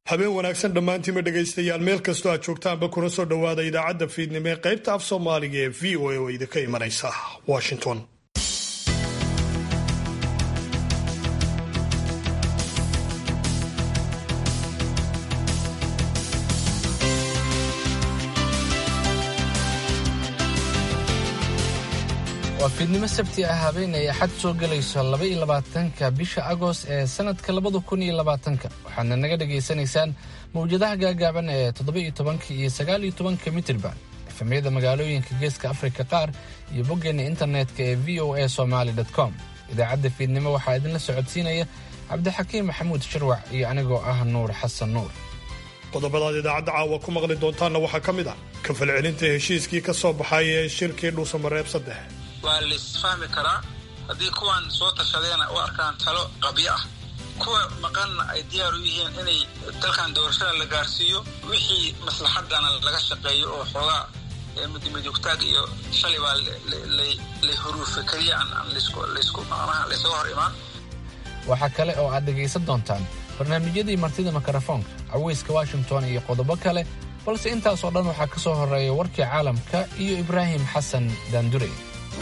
habeen wanaagsan dhammaantiinba dhegaystayaal meel kastoo aad joogtaanba kuna soo dhowaada idaacadda fiidnimo ee qaybta af soomaaliga ee v o a oo idinka imanaysa washington waa fiidnimo sabti ah habeen ay axad soo gelayso laba iyo labaatanka bisha agost ee sanadka labada kun iyo labaatanka waxaadna naga dhagaysanaysaan mawjadaha gaagaaban ee toddoba iyo tobanka iyo sagaal iyo tobanka mitirba efamyada magaalooyinka geeska afrika qaar iyo boggeena internetka ee v o a somaali com idaacadda fiidnimo waxaa idinla socodsiinaya cabdixakiim maxamuud shirwac iyo anigoo ah nuur xasan nuur qodobadaad idaacadda caawa ku maqli doontaanna waxaa ka mid ah kafalcelinta heshiiskii ka soo baxay ee shirkii dhuusamareeb saddex waa laisfahmi karaa haddii kuwan soo tashadeena u arkaan talo qabyo ah kuwa maqanna ay diyaar u yihiin inay dalkan doorashada la gaarsiiyo wixii maslaxadana laga shaqeeyo oo xoogaa midimidugtaag iyo shalay baa lay huruufa keliya aan laysku macnaha laysaga hor imaan waxaa kale oo aad dhegaysan doontaan barnaamijyadii martida mikrofoonka caweyska washington iyo qodobo kale balse intaasoo dhan waxaa ka soo horreeya warkii caalamka iyo ibraahim xasan daandurey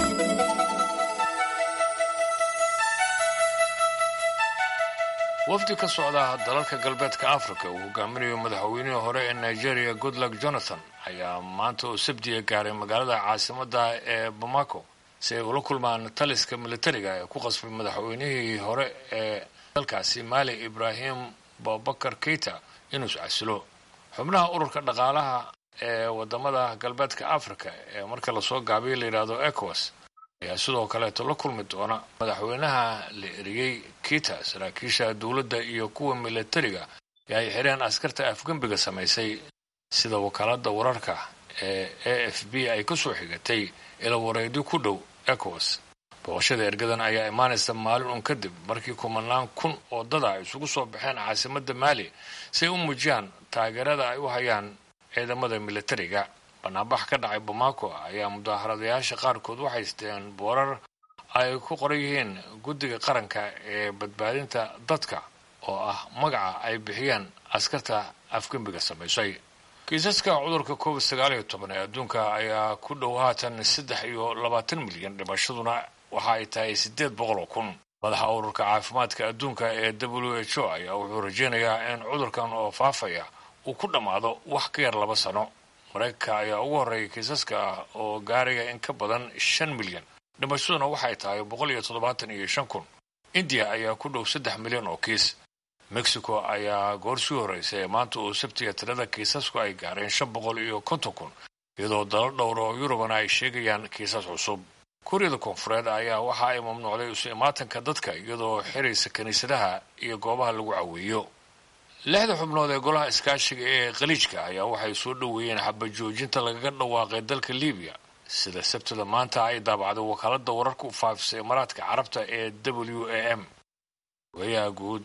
wafdi ka socda dalalka galbeedka afrika uu hogaaminayo madaxweynihii hore ee nigeria goodluck jonathan ayaa maanta oo sabdiya gaaray magaalada caasimadda ee bamako si ay ula kulmaan taliska militariga ee ku qasbay madaxweynihii hore ee dalkaasi maali ibraahim babakar keita inuu iscasilo xubnaha ururka dhaqaalaha ee wadamada galbeedka africa ee marka lasoo gaabiyo layidhaahdo ecowas ayaa sidoo kaleeto la kulmi doona madaxweynaha la eriyey kita saraakiisha dowladda iyo kuwa militariga ee ay xireen askarta afgembiga samaysay sida wakaalada wararka ee a f b ay ka soo xigatay ilawareedyo ku dhow ecowas booqashada ergadan ayaa imaanaysa maalin un kadib markii kumanaan kun oo dada ay isugu soo baxeen caasimadda maali si ay u muujiyaan taageerada ay u hayaan ciidamada militariga banaanbax ka dhacay bamako ayaa mudaharadayaasha qaarkood waxay isteen boorar ay ku qoran yihiin guddiga qaranka ee badbaadinta dadka oo ah magaca ay bixiyeen askarta afgembiga samaysay kiisaska cudurka covid sagaal iyo toban ee adduunka ayaa ku dhow haatan saddex iyo labaatan milyan dhimashaduna waxa ay tahay siddeed boqol oo kun madaxa ururka caafimaadka adduunka ee w h o ayaa wuxuu rajaynayaa in cudurkan oo faafaya uu ku dhammaado wax ka yar laba sano maraykanka ayaa ugu horreeyay kiisaska ah oo gaaraya in ka badan shan milyan dhimashaduna waxay tahay boqol iyo toddobaatan iyo shan kun indiya ayaa ku dhow saddex milyan oo kiis mexico ayaa goor sii horreysay ee maanta uu sabtiga tirada kiisasku ay gaareen shan boqol iyo konton kun iyadoo dalo dhowr oo yurubana ay sheegayaan kiisas cusub kuuriyada koonfureed ayaa waxa ay mamnuucday isu imaatanka dadka iyadoo xiraysa kiniisadaha iyo goobaha lagu caweeyo lixda xubnood ee golaha iskaashiga ee khaliijka ayaa waxay soo dhoweeyeen xabajoojinta lagaga dhawaaqay dalka libiya sida sabtida maanta ay daabacday wakaalada wararka u faafisay imaaraadka carabta ee w a m ogayaha guud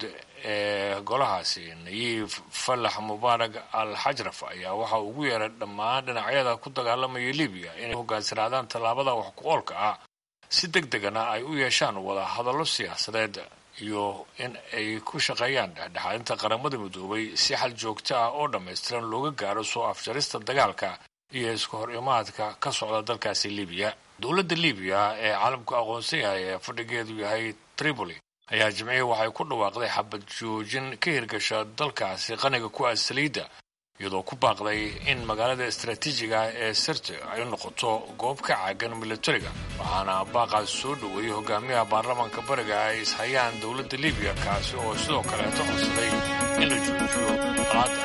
ee golahaasi nayiif fallax mubaarak al xajraf ayaa waxa ugu yeeray dhammaan dhinacyada ku dagaalamaya libiya inay hogaansanaadaan tallaabada wax ku oolka ah si deg degana ay u yeeshaan wada hadallo siyaasadeed iyo in ay ku shaqeeyaan dhexdhexaadinta qaramada midoobay si xal joogto ah oo dhammaystiran looga gaaro soo afjarista dagaalka iyo iska hor imaadka ka socda dalkaasi libiya dowladda libiya ee caalamku aqoonsan yahay ee fadhigeedu yahay tripoli ayaa jimcihii waxay ku dhawaaqday xabad joojin ka hirgasha dalkaasi qaniga ku ah saliidda iyadoo ku baaqday in magaalada istaraatiijiga ah ee sirte ay noqoto goob ka caagan militariga waxaana baaqaas soo dhoweeyey hogaamiyaha baarlamaanka bariga ay ishayaan dowladda libiya kaasi oo sidoo kaleeto codsaday in la joojiyo qalaada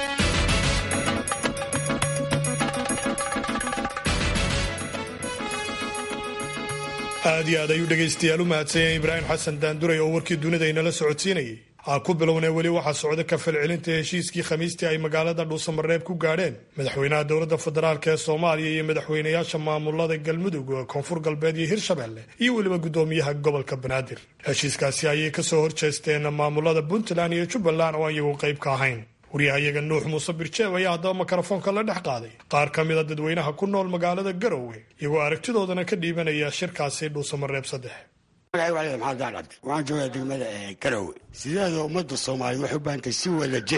aad iyo aad ayuu dhegaystayaal u mahadsanyahay ibraahim xasan daanduray oo warkii dunida inala socodsiinayay ha ku bilownee weli waxaa socda kafalcelinta heshiiskii khamiistii ay magaalada dhuusamareeb ku gaadheen madaxweynaha dowladda federaalk ee soomaaliya iyo madaxweynayaasha maamulada galmudug koonfur galbeed iyo hirshabelle iyo weliba guddoomiyaha gobolka banaadir heshiiskaasi ayay kasoo horjeesteen maamulada puntland iyo jubbaland oo iyagu qayb ka ahayn waryahayaga nuux muuse birjeeb ayaa haddaba mikrofoonka la dhex qaaday qaar ka mida dadweynaha ku nool magaalada garowe iyagoo aragtidoodana ka dhiibanaya shirkaasi dhuusamareeb saddex magaciga maxamed daan cabdi waxaan joogaa degmada garowe sideeda ummadda soomaaliya waxay u baahantay si wada jira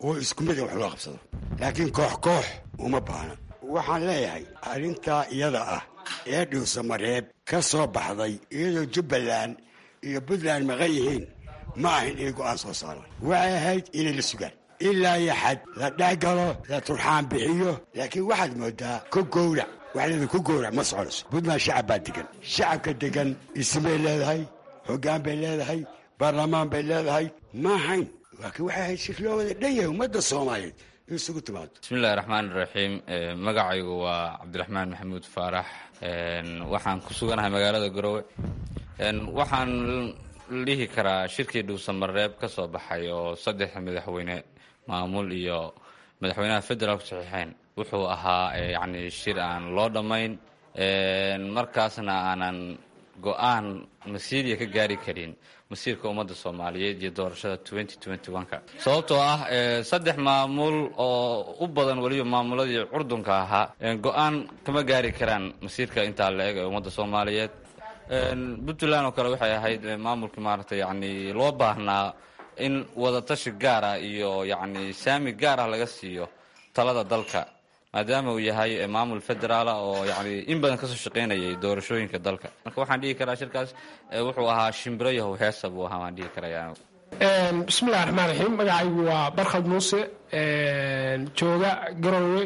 oo isku mid wax loo qabsado laakiin koox koox uma baahna waxaan leeyahay arrintaa iyada ah ee dhuusamareeb ka soo baxday iyadoo jubbaland iyo puntland maqan yihiin ma ahin inay go'aan soo saaraan waxay ahayd inay la sugaan ilaa iyo xad la dhexgalo la turxaan bixiyo laakiin waxaad moodaa ku gowrac waxleeda ku gowrac ma soconayso puntland shacab baa degan shacabka degan ismay leedahay hoggaan bay leedahay baarlamaan bay leedahay ma ahayn laakiin waxay ahayd shir loo wada dhan yahay ummadda soomaaliyeed in isugu timaado bismillahi raxmaan iraxiim magacaygu waa cabdiraxmaan maxamuud faarax waxaan ku suganahay magaalada garowe waxaan dhihi karaa shirkii dhuusamareeb ka soo baxay oo saddex madaxweyne maamul iyo madaxweynaha federaalku saxiixeen wuxuu ahaa yacni shir aan loo dhammayn markaasna aanan go-aan masiiriya ka gaari karin masiirka ummadda soomaaliyeed iyo doorashada ka sababtoo ah saddex maamul oo u badan weliba maamuladii curdunka ahaa go-aan kama gaari karaan masiirka intaa la eg ee ummadda soomaaliyeed puntland oo kale waxay ahayd maamulkii maaragtay yani loo baahnaa in wadatashi gaar ah iyo yacni saami gaar ah laga siiyo talada dalka maadaama uu yahay maamul federaala oo yani in badan kasoo shaqaynayay doorashooyinka dalka marka waxaan dhihi karaa shirkaas wuxuu ahaa shimbiro yahow heesa buu ahaa waan dhihi karaya bismillahi raxmaan raxiim magacaygu waa barkhad muuse jooga garowe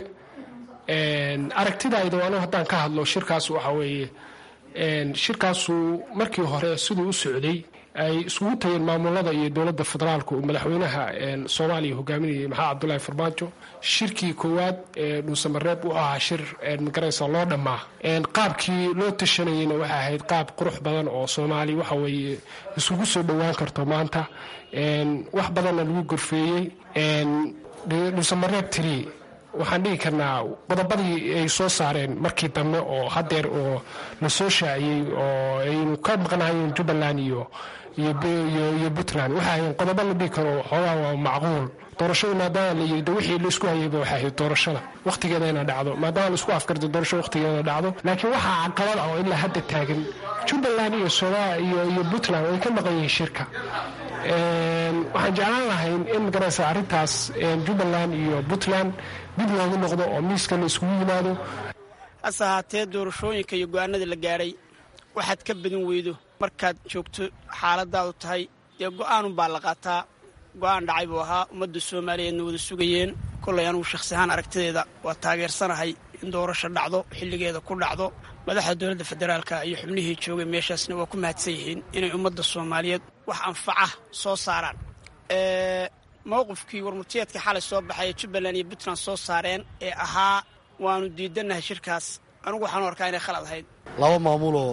aragtidayda anu haddaan ka hadlo shirkaas waxa weeye shirkaasu markii hore siduu u socday ay iskugu tageen maamulada iyo dowladda federaalka uu madaxweynaha soomaaliya hogaaminayay maxamed cabdulaahi farmaajo shirkii koowaad ee dhuusamareeb u ahaa shir magaraysa loo dhammaa qaabkii loo tashanayeyna waxay ahayd qaab qurux badan oo soomaali waxa weeye isugu soo dhowaan karto maanta wax badanna lagu gorfeeyey dhuusamareeb tiri waxaan dhihi karnaa qodobadii ay soo saareen markii dambe oo hadeer oo la soo shaaciyey oo aynu ka maqnahayeen jubbaland iyo iyo puntland waxay ahayn qodobo la dhihi karo xoogaa waa macquul doorashada maadaama la yidhi wixii laisku hayayba waxay ahayd doorashada wakhtigeeda ina dhacdo maadaama laisku afkarto doorashada wakhtigeeda dhacdo laakiin waxaa caqabad ah oo ilaa hadda taagan jubbaland iyo iyo iyo puntland ay ka maqan yihiin shirka waxaan jeclaan lahayn in magaraysa arrintaas jubbaland iyo puntland dib loogu noqdo oo miiska la iskugu yimaado hase ahaatee doorashooyinka iyo go-aanada la gaadhay waxaad ka badin weydo markaad joogto xaaladaadu tahay dee go-aanunbaa la qaataa go-aan dhacay buu ahaa ummadda soomaaliyeedna wada sugayeen kollay anugu shakhsi ahaan aragtideeda waa taageersanahay in doorasho dhacdo xilligeeda ku dhacdo madaxda dowladda federaalka iyo xubnihii joogay meeshaasna waa ku mahadsan yihiin inay ummadda soomaaliyeed wax anfaca soo saaraan mowqifkii warmurtiyeedka xalay soo baxay ee jubbaland iyo puntland soo saareen ee ahaa waanu diidannahay shirkaas anugu waxaanu arkaa inay khalad ahayd laba maamuloo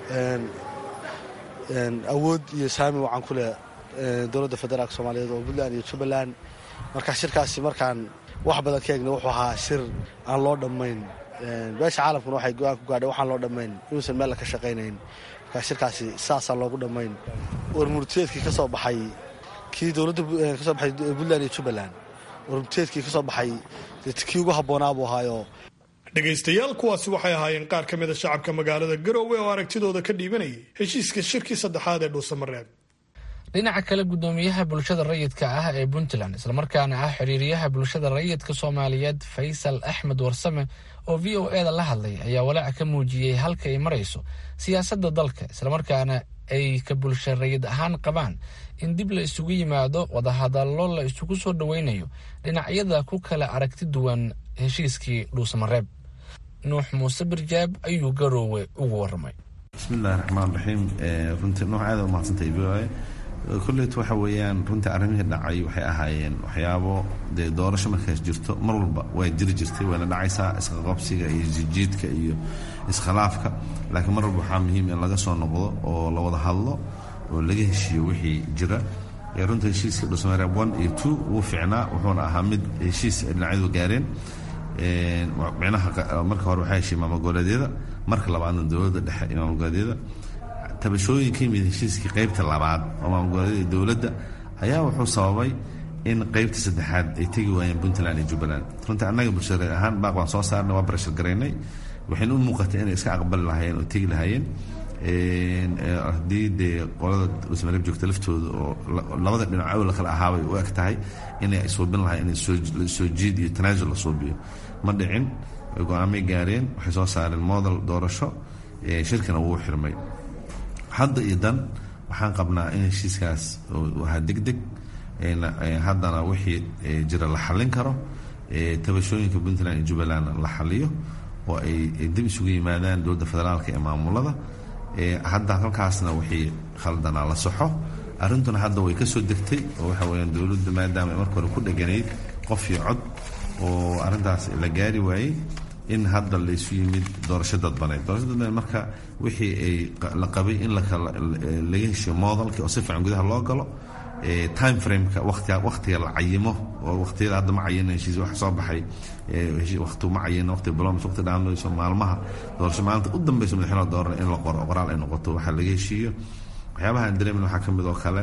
awood iyo saami wacan ku leh dowladda federaalka soomaaliyeed oo puntland iyo jubbaland marka shirkaasi markaan wax badan ka eegna wuxuu ahaa shir aan loo dhammayn beesha caalamkuna waxay go-aan ku gaadhay waxaan loo dhammayn inuusan meel ka shaqaynayn marka shirkaasi saasaan loogu dhammayn warmurtiyeedkii ka soo baxay kii dowladda ka soo baxay puntland iyo jubbaland warmurtiyeedkii ka soo baxay kii ugu habboonaa buu ahaayo dhegaystayaal kuwaasi waxay ahaayeen qaar ka mida shacabka magaalada garowe oo aragtidooda ka dhiibanayay heshiiska shirkii saddexaad ee dhuusamareeb dhinaca kale guddoomiyaha bulshada rayidka ah ee puntland islamarkaana ah xiriiriyaha bulshada rayidka soomaaliyeed faysal axmed warsame oo v o eda la hadlay ayaa walaaca ka muujiyey halka ay marayso siyaasadda dalka islamarkaana ay ka bulsha rayid ahaan qabaan in dib la isugu yimaado wadahadallo la isugu soo dhoweynayo dhinacyada ku kala aragti duwan heshiiskii dhuusamareeb nuux muuse birjaab ayuu garoowe ugu waramay bismillahi raxmaan raxiim runtii nuux aada u mahadsantay v o a kolleet waxa weeyaan runtii arrimihii dhacay waxay ahaayeen waxyaabo dee doorasho markaas jirto mar walba way jiri jirtay wayna dhacaysaa isqaqabsiga iyo jijiidka iyo iskhilaafka laakiin mar walba waxaa muhiim in laga soo noqdo oo la wada hadlo oo laga heshiiyo wixii jira runta heshiiska dhusmareeb one iyo two wuu ficnaa wuxuuna ahaa mid heshiis ay dhinacyadu gaareen micnaha marka hore waxaa heshiiya maamulgoboleedyada marka labaadna dowladda dhexe iyo maamulgoboleedyada tabashooyin ka yimid heshiiskii qaybta labaad oo maamulgoboleedyada dowladda ayaa wuxuu sababay in qaybta saddexaad ay tegi waayeen puntland iyo jubbaland runtii annaga bulshareed ahaan baaq baan soo saarnay waa barashar garaynay waxayna u muuqatay inay iska aqbali lahaayeen oo tegi lahaayeen haddii dee qolada dhuusamareeb joogta laftooda oo labada dhinac awla kale ahaabay u eg tahay inay suubin lahay in soo jiid iyo tanaasul la suubiyo ma dhicin go-aamay gaareen waxay soo saareen model doorasho shirkina wuu xirmay hadda iyo dan waxaan qabnaa in heshiiskaas ahaa degdeg haddana wixii jira la xallin karo tabashooyinka puntland iyo jubbaland la xaliyo oo ay dib isugu yimaadaan dowladda federaalka ee maamulada hadda halkaasna wixii khaldanaa la soxo arrintuna hadda way ka soo degtay oo waxa weyaan dowladda maadaama ay marka hore ku dheganayd qof iyo cod oo arrintaas la gaari waayey in hadda laysu yimid doorasho dadbaneed doorasho dadbaneed marka wixii ay la qabay in laga heshiyo moodalka oo si fiican gudaha loo galo time frameka watiga wakhtiga la cayimo oo wakhtiyada hadda ma cayina heshiis wax soo baxay waqti ma cayina waqti biloms waqti dhaameyso maalmaha doorasho maalinta u dambeyso madaxweynaha dooran in la qoro qoraal ay noqoto waxaa laga heshiiyo waxyaabaha aan dareemin waxaa ka mid oo kale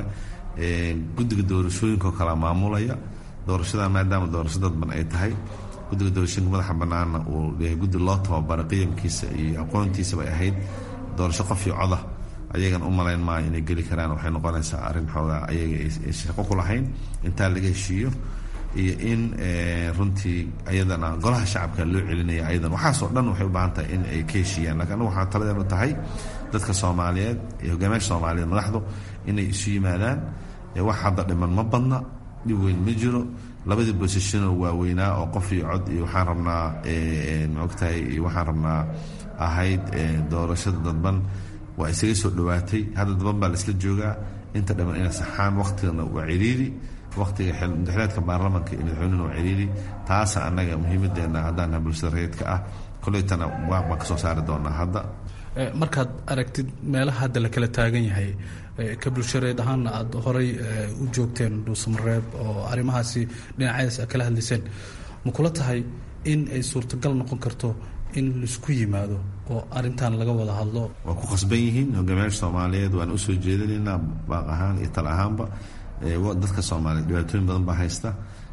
guddiga doorashooyinka oo kale maamulaya doorashadan maadaama doorasho dadban ay tahay guddiga doorashooyinka madaxa banaana uu yahay guddi loo tababaray qiyamkiisa iyo aqoontiisa bay ahayd doorasho qof iyo coda ayagan u malayn maayo inay geli karaan waxay noqonaysaa arrin xoogaa ayaga ay shaqo ku lahayn intaa laga heshiiyo iyo in runtii ayadana golaha shacabka loo celinaya ayadan waxaasoo dhan waxay u baahan tahay in ay ka heshiiyaan lakin anigu waxaa taladeenu tahay dadka soomaaliyeed iyo hogaamiyaasha soomaaliyeed madaxdu inay isu yimaadaan wax hadda dhiman ma badna dhib weyn ma jiro labadii bosishano waaweynaa oo qof iyo cod iyo waxaan rabnaa maogtahay iyo waxaan rabnaa ahayd doorashada dadban waa isaga soo dhowaatay hadda daban baa laisla joogaa inta dhiman inay saxaan waktigana waa ciriiri waktiga madaxleedka baarlamanka iyo madaxweynena waa ciriiri taasa annaga muhiimadeenna haddaana bulshada rayidka ah koleytana waaq baan ka soo saari doonaa hadda markaad aragtid meelaha hadda la kala taagan yahay ka bulshareed ahaanna aada horay u joogteen dhuusamareeb oo arrimahaasi dhinacyadaas aad kala hadlayseen ma kula tahay in ay suurtagal noqon karto in laisku yimaado oo arintan laga wada hadlo waa ku khasban yihiin hogaamiyaasha soomaaliyeed waan usoo jeedinaynaa baaq ahaan iyo tal ahaanba dadka soomaaliyeed dhibaatooyin badan baa haysta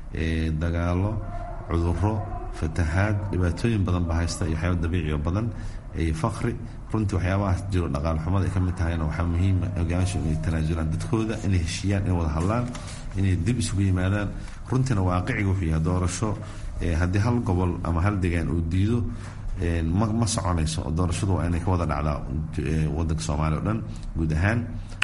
dagaalo cuduro fatahaad dhibaatooyin badan baa haysta iyo waxyaaba dabiiciyo badan iyo fakri runtii waxyaabahaas jiro dhaqaal xumada ay ka mid tahayna waxaa muhiima hogaamiyaashu inay tanaasulaan dadkooda inay heshiiyaan inay wada hadlaan inay dib isugu yimaadaan runtiina waaqiciga wuxuu yahay doorasho haddii hal gobol ama hal degaan uu diido ma ma soconayso oo doorashadu waa inay ka wada dhacdaa wadanka soomaaliya o dhan guud ahaan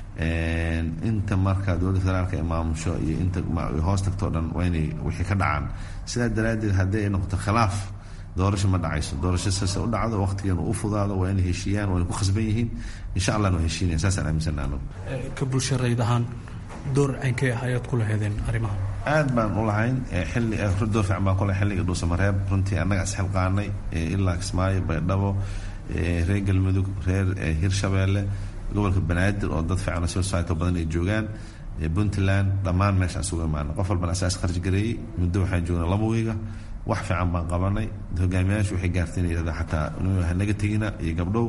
inta marka dowladda federaalka ee maamusho iyo inta hoos tagtoo dhan waa inay wixii ka dhacaan sidaa daraaddeed haddii ay noqoto khilaaf doorasho ma dhacayso doorasho saase u dhacdo waqtigeena u fudaado waa inay heshiiyaan waa inay ku khasban yihiin insha allah waa heshiinayan saasaan aaminsana anagu ka bulshareyd ahaan door caynkee ah ayaad ku laheedeen arrimaha aad baan u lahayn xilli door fiican baan ku lahay xilliga dhuusamareeb runtii annaga isxilqaanay ilaa kismaayo baydhabo reer galmudug reer hirshabeelle gobolka banaadir oo dad fiican civil society badan ay joogaan puntland dhammaan meeshaan isugu imaana qof walbana asaas kharj gareeyey muddo waxaan joognay laba wiiga wax fiican baan qabanay hogaamiyaashu waxay gaartay inay yidhahda xataa hanaga tegina iyo gabdhow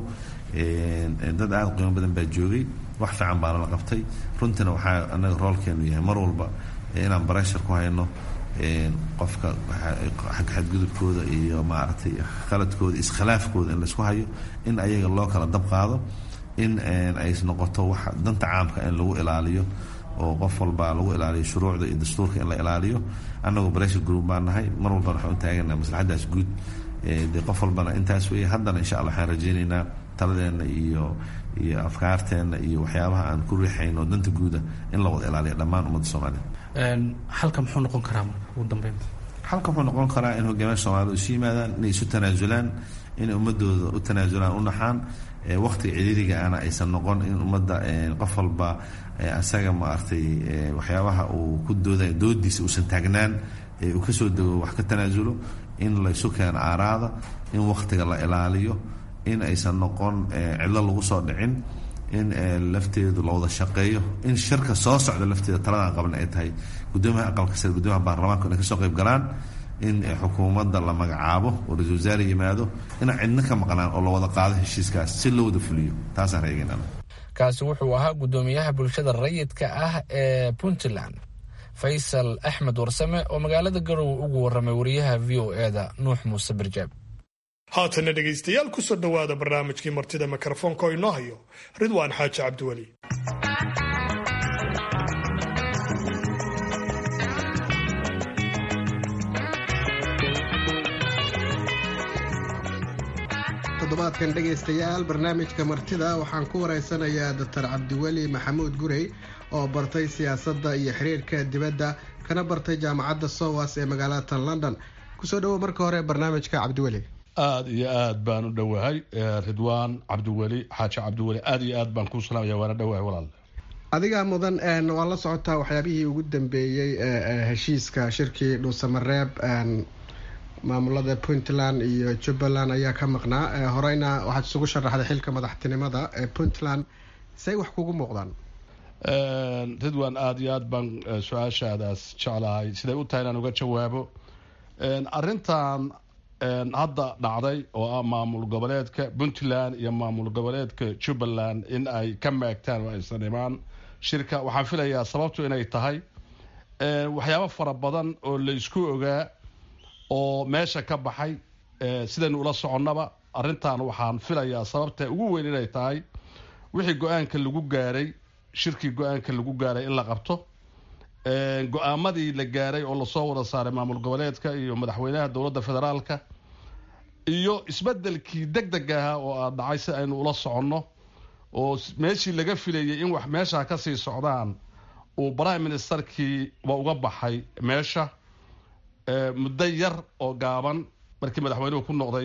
dad aada qiimo badan baa joogay wax fiican baana la qabtay runtiina waxaa anaga roolkeenu yahay mar walba inaan bareshar ku hayno qofka xagga xadgudubkooda iyo maaragtay khaladkooda iskhilaafkooda in laisku hayo in ayaga loo kala dab qaado in ay noqoto wax danta caamka in lagu ilaaliyo oo qof walba lagu ilaaliyo shuruucda iyo dastuurka in la ilaaliyo annagu bareshar group baan nahay mar walbana waxaan u taagana maslaxaddaas guud dee qof walbana intaas weeye haddana insha allah waxaan rajaynaynaa taladeenna iyo iyo afkaarteenna iyo waxyaabaha aan ku riixayno danta guuda in la wada ilaaliyo dhammaan ummadda soomaaliya xalka muxuu noqon karaa marka ugu dambeyn xalka wuxuu noqon karaa in hogaamiyaasha soomaalida isu yimaadaan inay isu tanaasulaan inay ummadooda u tanaasulaan u naxaan waqtiga ciriiriga ana aysan noqon in ummadda qof walba asaga maaragtay waxyaabaha uu ku dooday doodiisa uusan taagnaan uu kasoo dego wax ka tanaasulo in laysu keeno aaraada in waqtiga la ilaaliyo in aysan noqon cidlo lagu soo dhicin in lafteedu la wada shaqeeyo in shirka soo socda lafteeda taladan qaban ay tahay gudoomiyaha aqalka sare gudoomiyaha baarlamaanka inay kasoo qayb galaan in xukuumadda la magacaabo oo ra-isul wasaare yimaado inaan cidno ka maqnaan oo la wada qaado heshiiskaas si loo wada fuliyo taasaan reegaynana kaasi wuxuu ahaa gudoomiyaha bulshada rayidka ah ee puntland faysal axmed warsame oo magaalada garowe ugu warramay wariyaha v o e da nuux muuse barjaab haatana dhegaystayaal kusoo dhowaada barnaamijkii martida mikrofoonka oo inoo hayo ridwaan xaaji cabdiweli toddobaadkan dhegaystayaal barnaamijka martida waxaan ku waraysanayaa doctor cabdiweli maxamuud gurey oo bartay siyaasadda iyo xiriirka dibadda kana bartay jaamacadda sowas ee magaalada london kusoo dhawow marka hore barnaamijka cabdiweli aada iyo aad baan u dhowahay ridwaan cabdiweli xaaji cabdiweli aada iyo aad baan kuu salaamaya waana dhowahay walaal adigaa mudan waa la socotaa waxyaabihii ugu dambeeyey heshiiska shirkii dhuusamareeb maamulada puntland iyo jubbaland ayaa ka maqnaa horeyna waxaad isugu sharaxday xilka madaxtinimada ee puntland say wax kugu muuqdaan ridwan aada iyo aad baan su-aashaadaas jeclahay siday u tahay inaan uga jawaabo arintan hadda dhacday oo ah maamul goboleedka puntland iyo maamul goboleedka jubbaland in ay ka maagtaan oo aysan imaan shirka waxaan filayaa sababtu inay tahay waxyaabo fara badan oo la isku ogaa oo meesha ka baxay sidaynu ula soconnaba arrintan waxaan filayaa sababta ugu weyn inay tahay wixii go-aanka lagu gaaray shirkii go-aanka lagu gaaray in la qabto go-aamadii la gaaray oo lasoo wada saaray maamul goboleedka iyo madaxweynaha dowladda federaalka iyo isbedelkii deg deg ahaa oo aad dhacay si aynu ula soconno oo meeshii laga filayay in wax meesha kasii socdaan uu prime ministerkii ba uga baxay meesha muddo yar oo gaaban markii madaxweynuhu ku noqday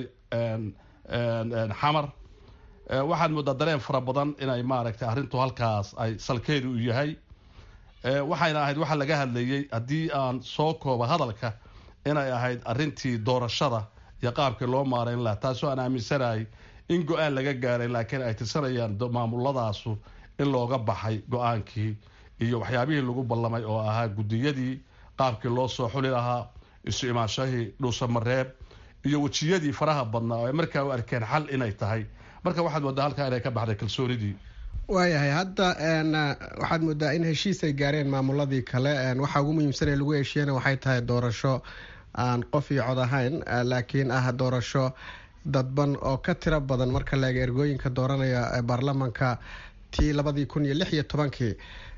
xamar waxaad moodaa dareen fara badan inay maaragtay arrintu halkaas ay salkeedu u yahay waxayna ahayd waxa laga hadlayay haddii aan soo kooba hadalka inay ahayd arrintii doorashada iyo qaabkii loo maarayn laha taasoo aan aaminsanahay in go-aan laga gaaray laakiin ay tirsanayaan maamuladaasu in looga baxay go-aankii iyo waxyaabihii lagu ballamay oo ahaa guddiyadii qaabkii loo soo xuli lahaa isu imaanshahii dhuusamareeb iyo wejiyadii faraha badnaa oo ay markaa u arkeen xal inay tahay marka waxaad moodaa halkaa inay ka baxday kalsoonidii waayahay hadda waxaad moodaa in heshiis ay gaareen maamuladii kale waxaa ugu muhiimsan ee lagu heshiiyana waxay tahay doorasho aan qof iyo cod ahayn laakiin ah doorasho dadban oo ka tiro badan marka laega ergooyinka dooranaya baarlamanka tii labadii kun iyo lix iyo tobankii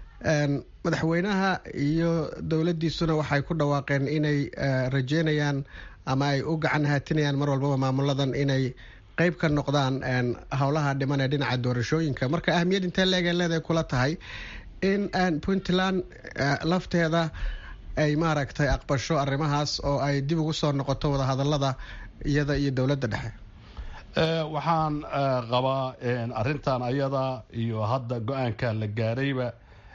madaxweynaha iyo dowladiisuna waxay ku dhawaaqeen inay rajeynayaan ama ay u gacan haatinayaan mar walbaba maamuladan inay qeyb ka noqdaan howlaha dhiman ee dhinaca doorashooyinka marka ahamiyad intee leeg leedahay kula tahay in puntland lafteeda ay maaragtay aqbasho arrimahaas oo ay dib ugu soo noqoto wadahadalada iyada iyo dowladda dhexe waxaan qabaa arrintan ayada iyo hadda go-aanka la gaarayba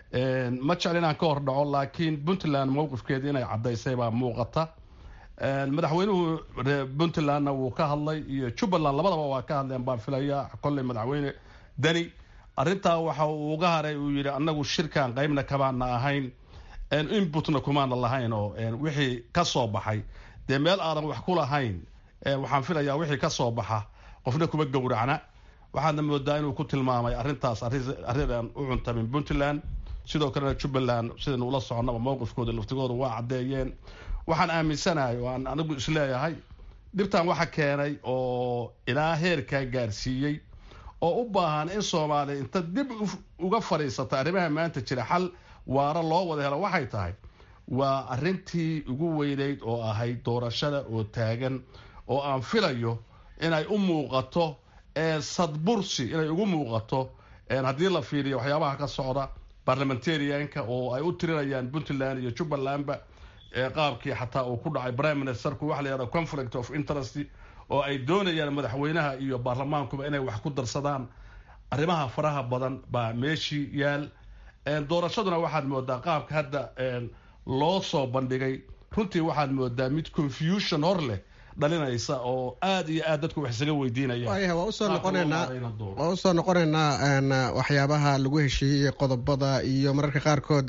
ma jecel inaan ka hor dhaco laakiin puntland mowqifkeeda inay caddaysay baa muuqata madaxweynuhu puntlandna wuu ka hadlay iyo jubbaland labadaba waa ka hadleen baan filaya kolley madaxweyne deni arrintaa waxa uu uga haray uu yidhi annagu shirkan qeybna kamaana ahayn inputna kumaana lahayn oo wixii ka soo baxay dee meel aadan wax ku lahayn waxaan filayaa wixii ka soo baxa qofna kuma gowracna waxaadna moodaa inuu ku tilmaamay arrintaas arrin u cuntamin puntland sidoo kalena jubbaland sidaynu ula soconnaba mowqifkooda laftigooda waa caddeeyeen waxaan aaminsanahay oo aan anigu isleeyahay dhibtan waxa keenay oo ilaa heerkaa gaarsiiyey oo u baahan in soomaaliya inta dib uga fadhiisata arrimaha maanta jira xal waara loo wada helo waxay tahay waa arrintii ugu weyneyd oo ahayd doorashada oo taagan oo aan filayo inay u muuqato sadbursi inay ugu muuqato haddii la fiiriyo waxyaabaha ka socda barlamentarianka oo ay u tirinayaan puntland iyo jubbalandba qaabkii xataa uu ku dhacay prime ministerku waxa la yihahda conflict of interest oo ay doonayaan madaxweynaha iyo baarlamaankuba inay wax ku darsadaan arrimaha faraha badan baa meeshii yaal doorashaduna waxaad moodaa qaabka hadda loo soo bandhigay runtii waxaad moodaa mid confusion hor leh dhalinaysa oo aada iyo aad dadku wax isaga weydiinaya waayahay waa usoo noqoneynaa waa usoo noqoneynaa waxyaabaha lagu heshiiyey qodobada iyo mararka qaarkood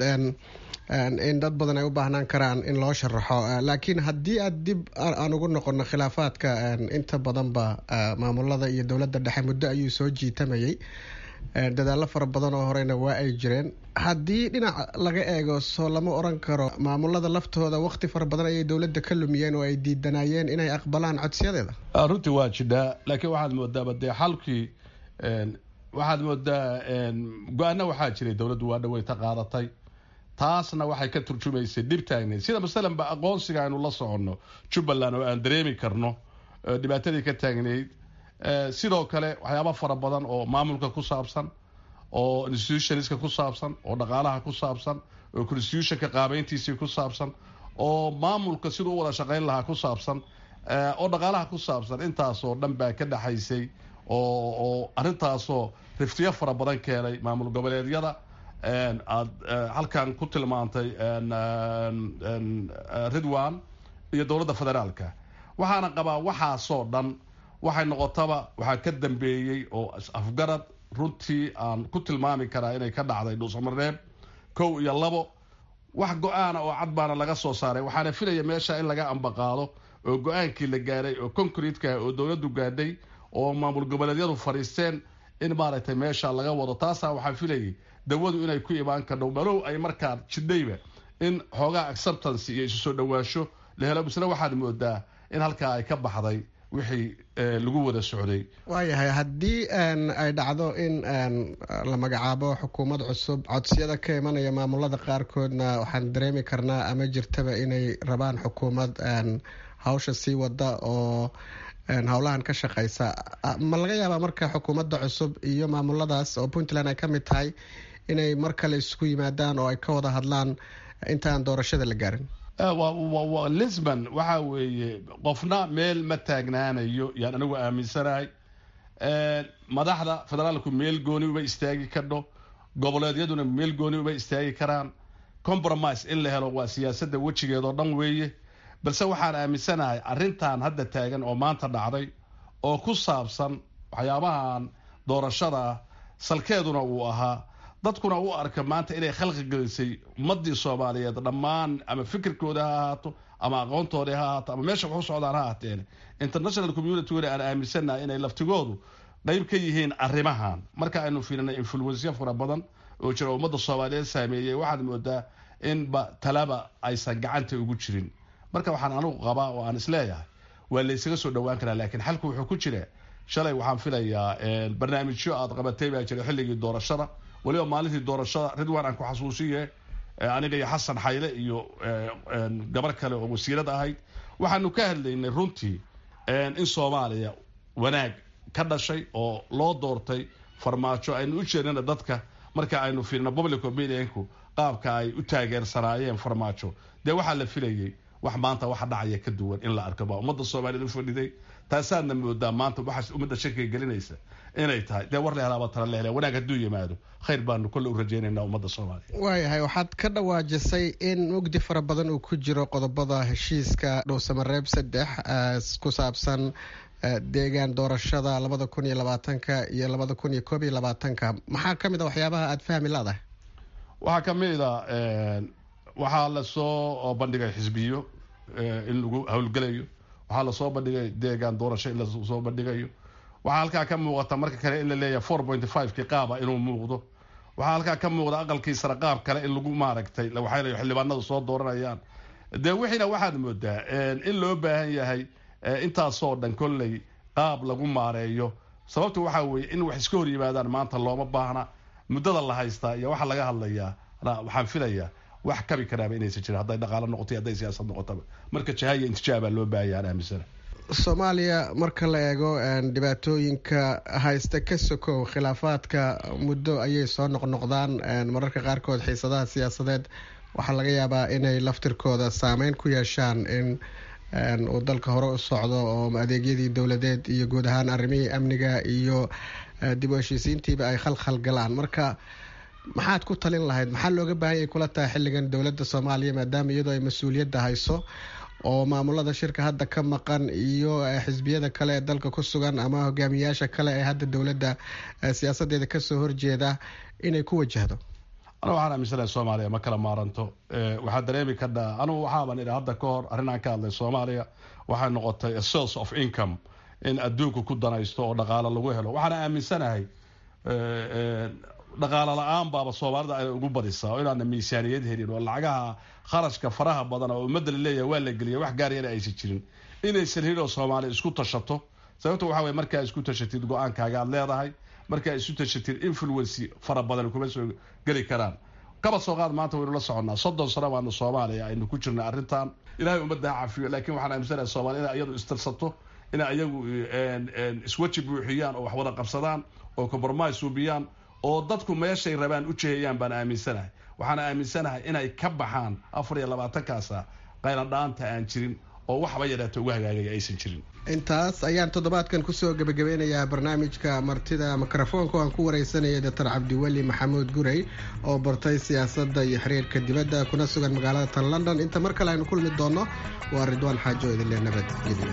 in dad badan ay u baahnaan karaan in loo sharaxo laakiin haddii aad dib aan ugu noqono khilaafaadka inta badanba maamulada iyo dowladda dhexe muddo ayuu soo jiitamayay dadaallo fara badan oo horeyna waa ay jireen haddii dhinac laga eego soo lama oran karo maamulada laftooda waqti fara badan ayay dowladda ka lumiyeen oo ay diidanayeen inay aqbalaan codsiyadeeda runtii waa jidhaa laakiin waxaad moodaaba dee xalkii waxaad moodaa go-aano waxaa jiray dowladdu waa dhaweyta qaadatay taasna waxay ka turjumaysay dhib taagneyd sida masalanba aqoonsiga aynu la soconno jubbaland oo aan dareemi karno dhibaatadii ka taagneyd sidoo kale waxyaaba fara badan oo maamulka ku saabsan oo institutionska ku saabsan oo dhaqaalaha ku saabsan oo constitutionka qaabeyntiisii ku saabsan oo maamulka siduu u wada shaqeyn lahaa ku saabsan oo dhaqaalaha ku saabsan intaasoo dhan baa ka dhexaysay oo arintaasoo riftiyo fara badan keenay maamul goboleedyada aad halkan ku tilmaantay ridwan iyo dowladda federaalka waxaana qabaa waxaasoo dhan waxay noqotaba waxaa ka dambeeyey oo afgarad runtii aan ku tilmaami karaa inay ka dhacday dhuusamareeb kow iyo labo wax go-aana oo cad baana laga soo saaray waxaana filaya meesha in laga ambaqaado oo go-aankii la gaaray oo concretka oo dowladdu gaadhay oo maamul goboleedyadu fadhiisteen in maaragtay meesha laga wado taasaa waxaa filayay dawadu inay ku imaan kardho malow ay markaa jidhayba in xoogaa acceptance iyo isu soo dhawaasho la helo misle waxaad moodaa in halkaa ay ka baxday wixii lagu wada socday waayahay haddii ay dhacdo in la magacaabo xukuumad cusub codsiyada ka imanaya maamulada qaarkoodna waxaan dareemi karnaa ama jirtaba inay rabaan xukuumad hawsha sii wada oo howlahan ka shaqeysa ma laga yaabaa marka xukuumadda cusub iyo maamuladaas oo puntland ay ka mid tahay inay mar kale isku yimaadaan oo ay ka wada hadlaan intaan doorashada la gaarin lisbon waxa weeye qofna meel ma taagnaanayo yaan anigu aaminsanahay madaxda federaalku meel gooni uma istaagi kadho goboleedyaduna meel gooni uma istaagi karaan compromise in la helo waa siyaasadda wejigeedoo dhan weeye balse waxaan aaminsanahay arrintan hadda taagan oo maanta dhacday oo ku saabsan waxyaabahan doorashada ah salkeeduna uu ahaa dadkuna u arka maanta inay khalqi gelisay ummadii soomaaliyeed dhammaan ama fikirkooda ha ahaato ama aqoontoodii ha ahaato ama meesha wax u socdaan ha ahaateen international communityguna aan aaminsanahay inay laftigoodu qeyb ka yihiin arrimahan marka aynu fiirinay influensya fara badan oo jira ummadda soomaaliyeed saameeyey waxaad moodaa inba talaba aysan gacanta ugu jirin marka waxaan anugu qabaa oo aan isleeyahay waa laysaga soo dhawaan karaa laakiin xalku wuxuu ku jira shalay waxaan filayaa barnaamijyo aad qabatay baa jira xilligii doorashada waliba maalintii doorashada ridwan aan ku xasuusiye aniga iyo xasan xayle iyo gabar kale oo wasiirad ahayd waxaanu ka hadlaynay runtii in soomaaliya wanaag ka dhashay oo loo doortay farmaajo aynu u jeednana dadka marka aynu fiirino public opinionku qaabka ay u taageersanaayeen farmaajo dee waxaa la filayay wax maanta waxa dhacaya ka duwan in la arko baa ummadda soomaaliyeed u fadhiday taasaadna moodaa maanta waxaas ummadda shakiga gelinaysa inay tahay dee war la helaaba tala la helaa wanaag hadduu yimaado khayr baanu kolle u rajaynaynaa ummadda soomaaliya waayahay waxaad ka dhawaajisay in mugdi fara badan uu ku jiro qodobada heshiiska dhowsamareeb saddex ku saabsan deegaan doorashada labada kun iyo labaatanka iyo labada kun iyo koob iyo labaatanka maxaa ka mid a waxyaabaha aada fahmi laadahay waxaa ka mid a waxaa lasoo bandhigay xisbiyo in lagu howlgelayo waxaa lasoo bandhigay deegaan doorasho in lasoo bandhigayo waxaa halkaa ka muuqata marka kale in la leeyahay four point fiveki qaaba inuu muuqdo waxaa halkaa ka muuqda aqalkii sare qaab kale in lagu maaragtay waxay xildhibaanadu soo dooranayaan dee wixiina waxaad moodaa in loo baahan yahay intaasoo dhan kolley qaab lagu maareeyo sababta waxaa weeye in wax iska hor yimaadaan maanta looma baahna muddada la haystaa iyo waxaa laga hadlayaa waxaan filayaa wax kabi karaaba inaysan jirin hadday dhaqaalo noqoto hadday siyaasad noqotaba marka jahaya intijaabaa loo baahaya aan aaminsana soomaaliya marka la eego dhibaatooyinka haysta ka sokow khilaafaadka muddo ayay soo noqnoqdaan mararka qaarkood xiisadaha siyaasadeed waxaa laga yaabaa inay laftirkooda saameyn ku yeeshaan in uu dalka hore u socdo oo adeegyadii dowladeed iyo guud ahaan arrimihii amniga iyo dib u heshiisiintiiba ay khalkhal galaan marka maxaad ku talin lahayd maxaa looga baahanyay kula tahay xilligan dowladda soomaaliya maadaama iyadoo ay mas-uuliyadda hayso oo maamulada shirka hadda ka maqan iyo xisbiyada kale ee dalka ku sugan ama hogaamiyayaasha kale ee hadda dowladda siyaasadeeda kasoo horjeeda inay ku wajahdo anu waxaan aaminsanahay soomaaliya ma kala maaranto waxaa dareemi kadhaa anugu waxaaban idhi hadda ka hor arrin aan ka hadlay soomaaliya waxay noqotay a source of income in adduunku ku danaysto oo dhaqaalo lagu helo waxaana aaminsanahay dhaqaalo la-aan baaba soomaalida ay ugu badisaa oo inaana miisaaniyad helin oo lacagaha kharashka faraha badan oo ummadda la leeyahay waa la geliya wax gaarayana aysan jirin inaysan helin oo soomaali isku tashato sababta waxa weye markaa isku tashatid go-aankaaga aad leedahay markaa isu tashatid influency fara badan kuma soo geli karaan kaba soo qaad maanta waynu la soconnaa soddon sano baanu soomaaliya aynu ku jirnay arrintan ilahay ummaddaa cafiyo laakiin waxaan aaminsanahay soomaliya inay iyadu istirsato inay iyagu isweji buuxiyaan oo wax wada qabsadaan oo compromise suubiyaan oo dadku meeshay rabaan u jehayaan baan aaminsanahay waxaan aaminsanahay inay ka baxaan afar iyo labaatankaasa qayladhaanta aan jirin oo waxba yadhaata uga hagaagaya aysan jirin intaas ayaan toddobaadkan kusoo gebagabeynayaa barnaamijka martida mikrofoonka aan ku wareysanaya doctor cabdiweli maxamuud gurey oo bartay siyaasadda iyo xiriirka dibadda kuna sugan magaalada tan london inta mar kale aynu kulmi doonno waa ridwaan xaajo idinle nabadgelyo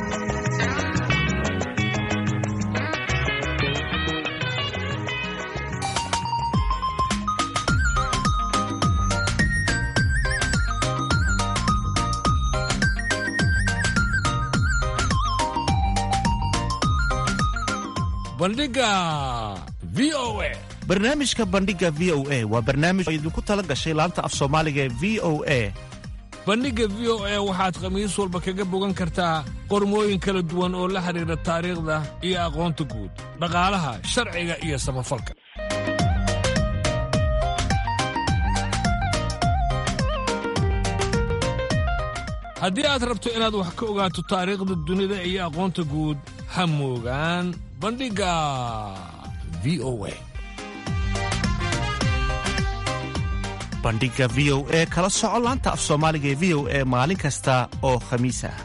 bandhiga v o a barnaamijka bandhiga v o a waa barnaamij oo idinku tala gashay laanta af soomaaliga ee v o a bandhigga v o a waxaad khamiis walba kaga bogan kartaa qormooyin kala duwan oo la xidhiidha taariikhda iyo aqoonta guud dhaqaalaha sharciga iyo samafalka haddii aad rabto inaad wax ka ogaato taariikhda dunida iyo aqoonta guud ha moogaan bandhigga v o a bandhiga v o e kala soco laanta af soomaaliga ee v o e maalin kasta oo khamiis ah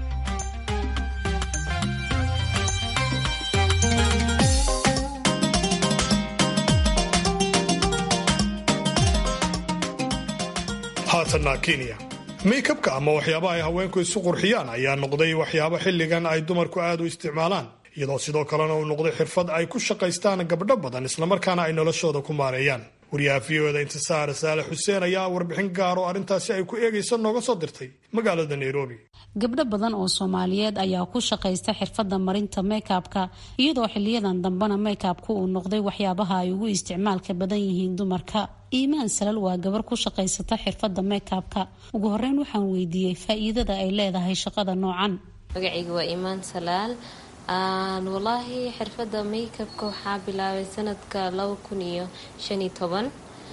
haatanna kenya maykabka ama waxyaabaha ay haweenku isu qurxiyaan ayaa noqday waxyaabo xilligan ay dumarku aad u isticmaalaan iyadoo sidoo kalena uu noqday xirfad ay ku shaqaystaan gabdho badan islamarkaana ay noloshooda ku maareeyaan wariyaha v o da intisaar saale xuseen ayaa warbixin gaar oo arrintaasi ay ku eegaysa nooga soo dirtay magaalada nairobi gabdho badan oo soomaaliyeed ayaa ku shaqaysta xirfadda marinta meykabka iyadoo xiliyadan dambena meykabku uu noqday waxyaabaha ay ugu isticmaalka badan yihiin dumarka iimaan salal waa gabar ku shaqaysata xirfadda meykabka ugu horeyn waxaan weydiiyey faa-iidada ay leedahay shaqada noocan magacayga waa iimaan salaal walaahi xirfadda makeupka waxaa bilaabay sanadka laba kun iyo shan iyo toban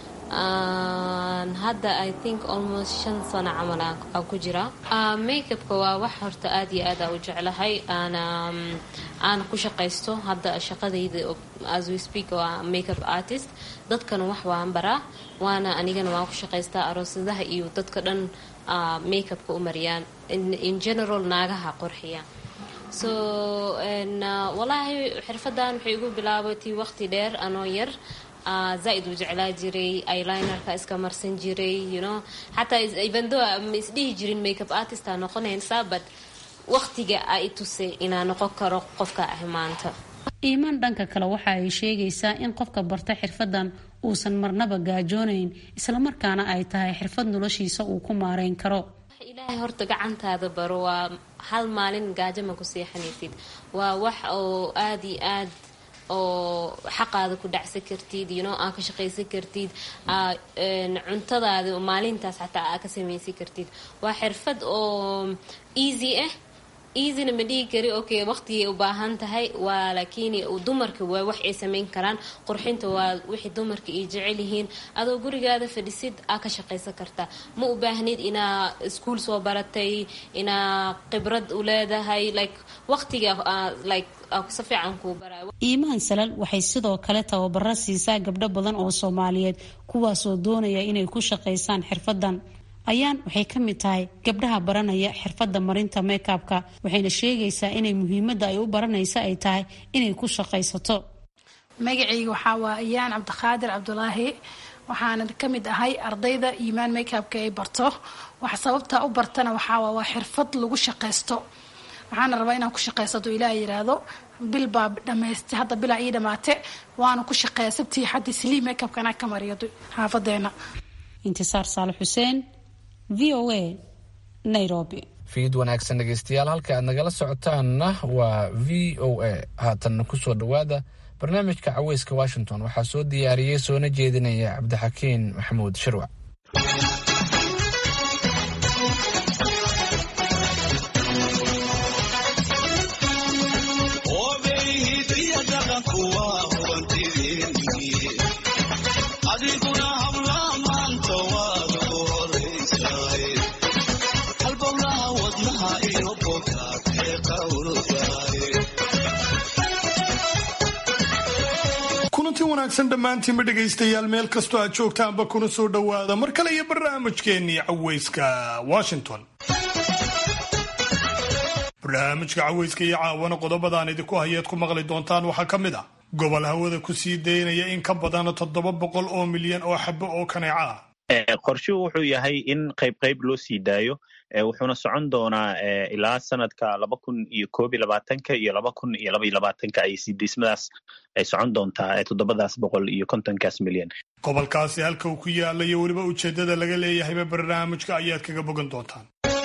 hadda i think almost shan sano camal aan ku jira makeupka waa wax horta aada iyo aad aa u jeclahay aana aana ku shaqaysto hadda shaqadayda as we speak waa makeup artist dadkana wax waan baraa waana anigana waan ku shaqaystaa aroosadaha iyo dadka dhan makeupka u mariyaan in general naagaha qorxiya so walaahi xirfadan waxay igu bilaabatay waqti dheer anoo yar zaa-id u jeclaa jiray eylinerka iska marsan jiray you know xataa evendo ma isdhihi jirin makeup artist aa noqonaysaa but waqtiga a i tusay inaa noqon karo qofka ah maanta iimaan dhanka kale waxa ay sheegaysaa in qofka barta xirfadan uusan marnaba gaajoonayn islamarkaana ay tahay xirfad noloshiisa uu ku maareyn karo ilaahay horta gacantaada baro waa hal maalin gaajo ma ku seexanaysid waa wax oo aada iyo aad oo xaqaada ku dhacsan kartid you know aa ka shaqaysan kartid cuntadaada maalintaas xataa aa ka samaysan kartid waa xirfad oo easy ah easyna ma dhihi kari okay waqtigay u baahan tahay waa laakiin dumarka waa wax ay samayn karaan qurxinta waa wixii dumarka ay jecel yihiin adoo gurigaada fadhisid aa ka shaqaysan kartaa ma u baahnid inaa iskuol soo baratay inaa khibrad u leedahay like waqtiga like si fiican kuu baraa iimaan salal waxay sidoo kale tababaro siisaa gabdho badan oo soomaaliyeed kuwaasoo doonaya inay ku shaqaysaan xirfadan ayaan waxay ka mid tahay gabdhaha baranaya xirfadda marinta meykabka waxayna sheegaysaa inay muhiimadda ay u baranaysa ay tahay inay ku shaqaysato magacayga waxaa waa ayaan cabdiqaadir cabdulaahi waxaana ka mid ahay ardayda iimaan meykabka ay barto wax sababta u bartana waxaa waa xirfad lagu shaqaysto waxaana rabaa inaan ku shaqaysato ilaa yiraahdo bil baa dhamaystay hadda bilaa ii dhamaate waana ku shaqeeya sabtii xaddi saliim meykabkana ka mariyo xaafadeena intisaar saale xuseen v o a nairobi fiid wanaagsan dhegeystayaal halka aad nagala socotaanna waa v o a haatanna kusoo dhowaada barnaamijka caweyska washington waxaa soo diyaariyey soona jeedinaya cabdixakiin maxamuud shirwac kulanti wanaagsan dhammaantiinba dhegaystayaal meel kastoo aad joogtaanba kuna soo dhowaada mar kale iyo barnaamijkeennii caweyska washington barnaamijka caweyska iyo caawana qodobadaan idinku hayeed ku maqli doontaan waxaa ka mid ah gobol hawada ku sii daynaya in ka badan toddoba boqol oo milyan oo xabo oo kaneeca ah qorshuhu wuxuu yahay in qayb qayb loo sii daayo wuxuuna socon doonaa ilaa sanadka laba kun iyo koob iyo labaatanka iyo laba kun iyo laba iyo labaatanka ay sidiismadaas ay socon doontaa toddobadaas boqol iyo kontonkaas milyan gobolkaasi halka uu ku yaala iyo weliba ujeeddada laga leeyahayba barnaamijka ayaad kaga bogan doontaan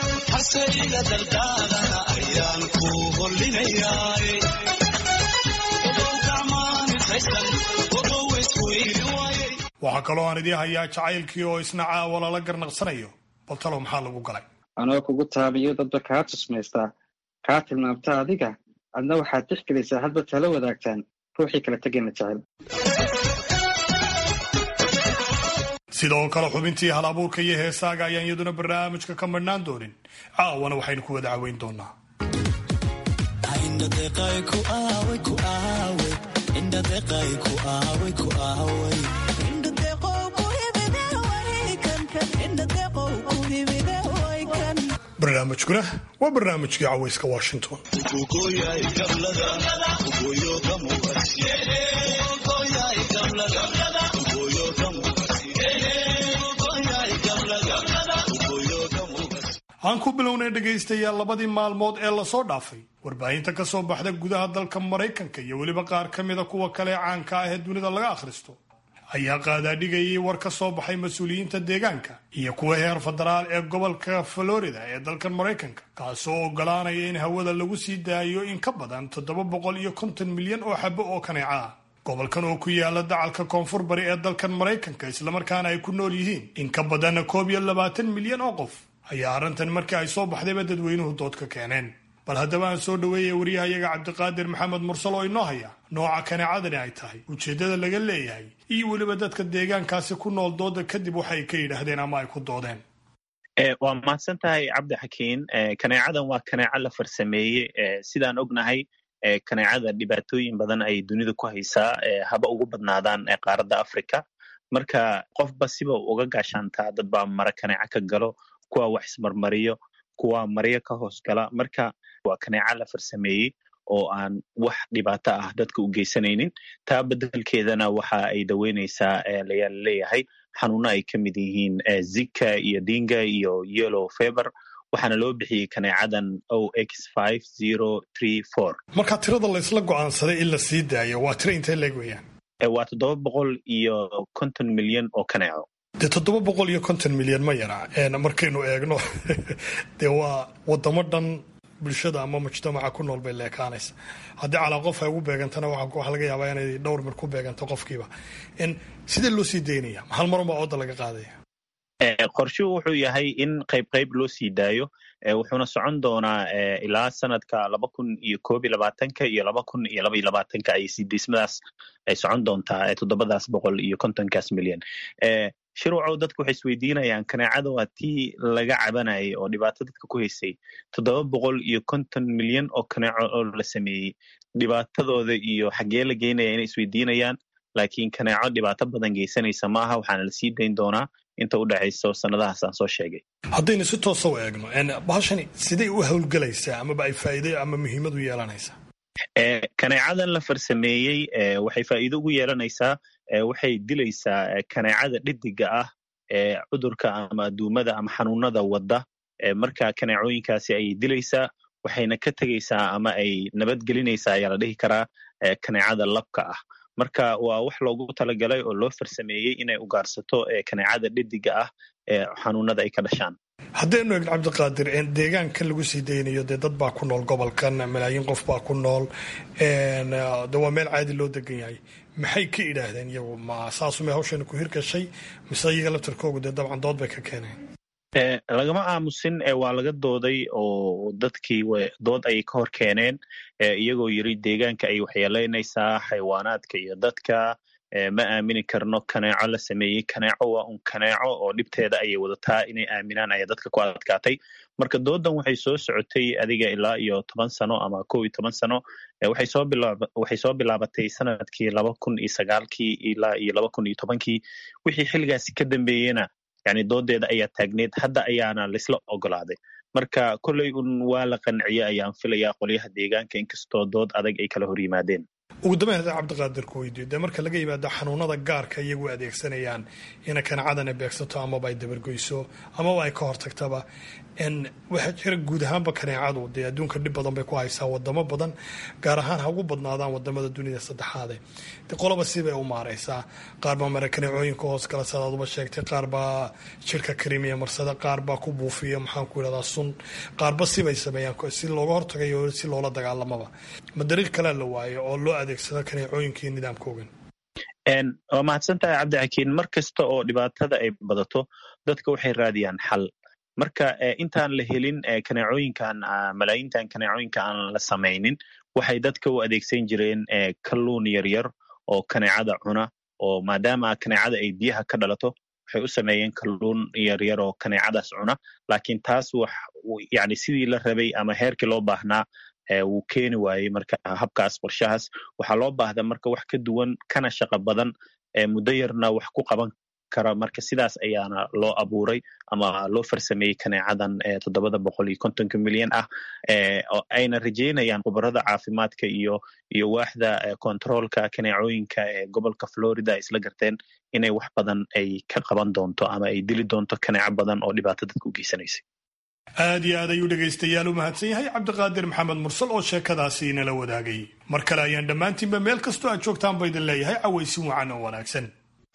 waxaa kaloo aan idii hayaa jacaylkii oo isna caawa lala garnaqsanayo bal talow maxaa lagu galay anoo kugu taabiyo dadba kaa tusmaystaa kaa tilmaamta adiga adna waxaad tixgelaysaa hadba tala wadaagtaan ruuxii kala tegayna jecel sidoo kale xubintii hal abuurka iyo heesaaga ayaan iyaduna barnaamijka ka madhnaan doonin caawana waxaynu ku wada caweyn doonaa barnaamijkuna waa barnaamijkii caweyska washington aan ku bilownay dhegaystayaal labadii maalmood ee lasoo dhaafay warbaahinta ka soo baxda gudaha dalka maraykanka iyo weliba qaar ka mida kuwa kale caanka ah ee dunida laga akhristo ayaa qaadaadhigayay war ka soo baxay mas-uuliyiinta deegaanka iyo kuwa heer federaal ee gobolka florida ee dalkan maraykanka kaasoo ogolaanaya in hawada lagu sii daayo in ka badan toddoba boqol iyo konton milyan oo xabo oo kaneeca ah gobolkan oo ku yaala dacalka koonfur bari ee dalkan maraykanka islamarkaana ay ku nool yihiin in ka badanna koob iyo labaatan milyan oo qof ayaa arrintan markii ay soo baxdayba dadweynuhu dood ka keeneen bal haddaba aan soo dhaweeya waryahayaga cabdiqaadir maxamed mursal oo inoo haya nooca kaneecadani ay tahay ujeeddada laga leeyahay iyo weliba dadka deegaankaasi ku nool dooda kadib waxay ka yidhaahdeen ama ay ku doodeen waa mahadsan tahay cabdi xakiin kaneecadan waa kaneeco la farsameeyey sidaan ognahay kaneecada dhibaatooyin badan ay dunida ku haysaa haba ugu badnaadaan qaaradda africa marka qofba siba uga gaashaantaa dad baa mara kaneeco ka galo kuwa wax ismarmariyo kuwa maryo ka hoos gala marka waa kaneeca la farsameeyey oo aan wax dhibaato ah dadka u geysanaynin taa bedelkeedana waxa ay daweyneysaa layaa laleeyahay xanuuno ay ka mid yihiin zika iyo dinga iyo yellow feber waxaana loo bixiyey kaneecadan o x marka tirada laysla go'aansaday in la sii daayo waa tiro intee leeg weeyaan waa toddoba boqol iyo konton milyan oo kaneeco dee toddoba boqol iyo konton milyan ma yara markaynu eegno dee waa wadamo dhan bulshada ama mujtamaca ku nool bay leekaanaysa haddii calaa qof ay ugu beegantana waxaa laga yaabaa inay dhowr mir ku beeganto qofkiiba sidee loo sii daynaya hal marunbaa ooda laga qaadaya qorshuhu wuxuu yahay in qayb qayb loo sii daayo wuxuuna socon doonaa ilaa sanadka laba kun iyo koob iyo labaatanka iyo laba kun iyo laba iyo labaatanka ay sidiismadaas ay socon doontaa toddobadaas boqol iyo kontonkaas milyan shirwacow dadku waxay isweydiinayaan kaneecada waa tii laga cabanayay oo dhibaato dadka ku haysay toddoba boqol iyo konton milyan oo kaneeco oo la sameeyey dhibaatadooda iyo xaggee la geynaya inay isweydiinayaan laakiin kaneeco dhibaato badan geysanaysa maaha waxaana lasii dayn doonaa inta u dhexayso sanadahaas aan soo sheegay haddaynu si toosa u eegno bahashani siday u howlgelaysaa amaba ay faa'iide ama muhiimad u yeelanaysaa kaneecadan la farsameeyey waxay faa'iido ugu yeelanaysaa waxay dilaysaa kaneecada dhidiga ah ee cudurka ama duumada ama xanuunada wadda marka kaneecooyinkaasi ayay dilaysaa waxayna ka tegaysaa ama ay nabadgelinaysaa ayaa la dhihi karaa kaneecada labka ah marka waa wax loogu talagalay oo loo farsameeyey inay ugaarsato kaneecada dhediga ah ee xanuunada ay ka dhashaan haddaynu egn cabdiqaadir deegaankan lagu sii daynayo dee dad baa ku nool gobolkan malaayiin qof baa ku nool de waa meel caadi loo degan yahay maxay ka idhaahdeen iyagu ma saasumay hawshani ku hirgashay mise iyaga laftarkoogu dee dabcan dood bay ka keeneen lagama aamusin waa laga dooday oo dadkii dood ayay ka hor keeneen iyagoo yiri deegaanka ay waxyeelaynaysaa xayawaanaadka iyo dadka ma aamini karno kaneeco la sameeyey kaneeco waa un kaneeco oo dhibteeda ayay wadataa inay aaminaan ayaa dadka ku adkaatay marka doodan waxay soo socotay adiga ilaa iyo toban sano ama kow iyo toban sano waxay soo bilaabatay sanadkii laba kun iyo sagaalkii ilaa iyo laba kun iyo tobankii wixii xilligaasi ka dambeeyena yani doodeeda ayaa taagneed hadda ayaana laisla ogolaaday marka kolley un waa la qanciye ayaan filayaa qolyaha deegaanka inkastoo dood adag ay kala hor yimaadeen ugu dambeyn haddii cabdiqaadir ku weydiyo dee marka laga yimaado xanuunada gaarka iyagu adeegsanayaan inay kanacadana beegsato amaba ay dabargoyso amaba ay ka hortagtaba waxaa jira guud ahaanba kaneecadu dee adduunka dhib badan bay ku haysaa wadamo badan gaar ahaan ha ugu badnaadaan wadamada dunida saddexaade de qoloba sibay u maareysaa qaar baa mara kaneecooyinka hoos kale sadaaduba sheegtay qaar baa jirka karimiya marsada qaar baa ku buufiya maxaan ku yidhahdaa sun qaarba sibay sameeyaan si looga hortagayo si loola dagaalamaba ma dariiq kalea la waayo oo loo adeegsado kaneecooyinka iyo nidaamkoogan waa mahadsan tahay cabdixakiin mar kasta oo dhibaatada ay badato dadka waxay raadiyaan xal marka intaan la helin kaneecooyinkan malaayintan kaneecooyinka aan la samaynin waxay dadka u adeegsan jireen kalluun yaryar oo kaneecada cuna oo maadaama kaneecada ay biyaha ka dhalato waxay u sameeyeen kalluun yaryar oo kaneecadaas cuna laakiin taas wax yani sidii la rabay ama heerkii loo baahnaa wuu keeni waayey marka habkaas qorshahaas waxaa loo baahda marka wax ka duwan kana shaqo badan muddo yarna wax ku qaban kara marka sidaas ayaana loo abuuray ama loo farsameeyey kaneecadan toddobada boqol iyo kontonka milyan ah ayna rajeynayaan khubarada caafimaadka iyo iyo waaxda kontaroolka kaneecooyinka ee gobolka florida isla garteen inay wax badan ay ka qaban doonto ama ay dili doonto kaneeco badan oo dhibaato dadka u geysanaysay aad iyo aad ayuu dhegaystayaal u mahadsan yahay cabdiqaadir maxamed mursal oo sheekadaasi inala wadaagay mar kale ayaan dhammaantiinba meel kastoo aad joogtaan ba idin leeyahay cawaysin wacan oo wanaagsan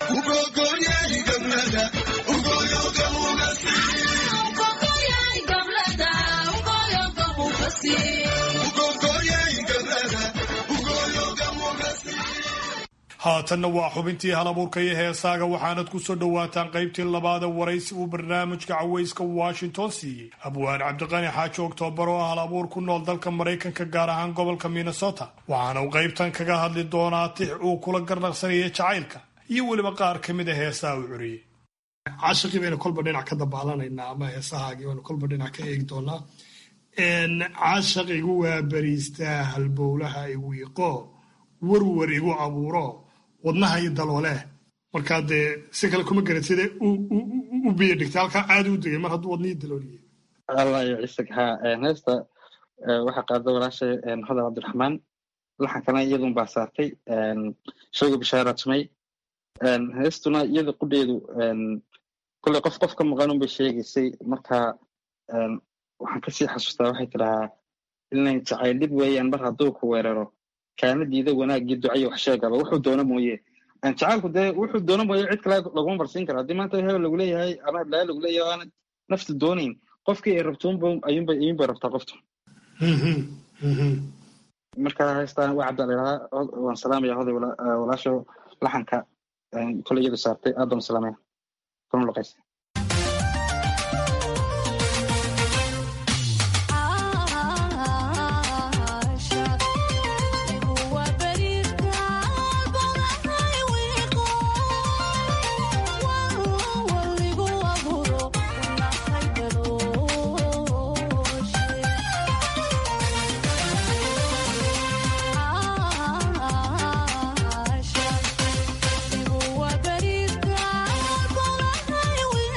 haatanna waa xubintii halabuurka iyo heesaaga waxaanad ku soo dhowaataan qaybtii labaada waraysi uu barnaamijka cawayska washington siiyey abwaan cabdiqani xaaji oktoobar oo ah hal abuur ku nool dalka maraykanka gaar ahaan gobolka minnesota waxaana uu qaybtan kaga hadli doonaa tix uu kula garnaqsanayay jacaylka iyo weliba qaar ka mid a heesaha uu curiyey cashaqii baynu kolba dhinac ka dabaalanaynaa ama heesahaagii baynu kolba dhinac ka eegi doonaa cashaq igu waabariistaa halbowlaha igu iqo warwar igu abuuro wadnaha iyo dalooleh markaa dee si kale kuma garan sida u biyo dhigtay halkaa caadi u degay mar hadduu wadnihii dalooliye allah iyo cisig ha heesta waxaa qaada walaashay hodan cabdiraxmaan laxankana iyadun baa saartay shaygu bishaara tumay heestuna iyada qudheedu kolley qof qof ka maqan unbay sheegaysay marka waxaan kasii xasuustaa waxay tidhahaa inay jacayl dhib weeyaan mar hadduu ku weeraro kaana diida wanaagii ducayo wax sheegaba wuxuu doono mooye jacaalku dee wuxuu doono mooye cid kale laguma barsiin kara haddii maanta hebel lagu leeyahay ama heblaaya lagu leeyahay aanad naftu doonayn qofkii ay rabto ayuunbay ayuunbay rabtaa qoftu marka heestaan waa cabdaa layidhahaa waan salaamaya hoday walaasho laxanka koley iyadu saartay aad baan salaamaya kuna luqaysa Thank you.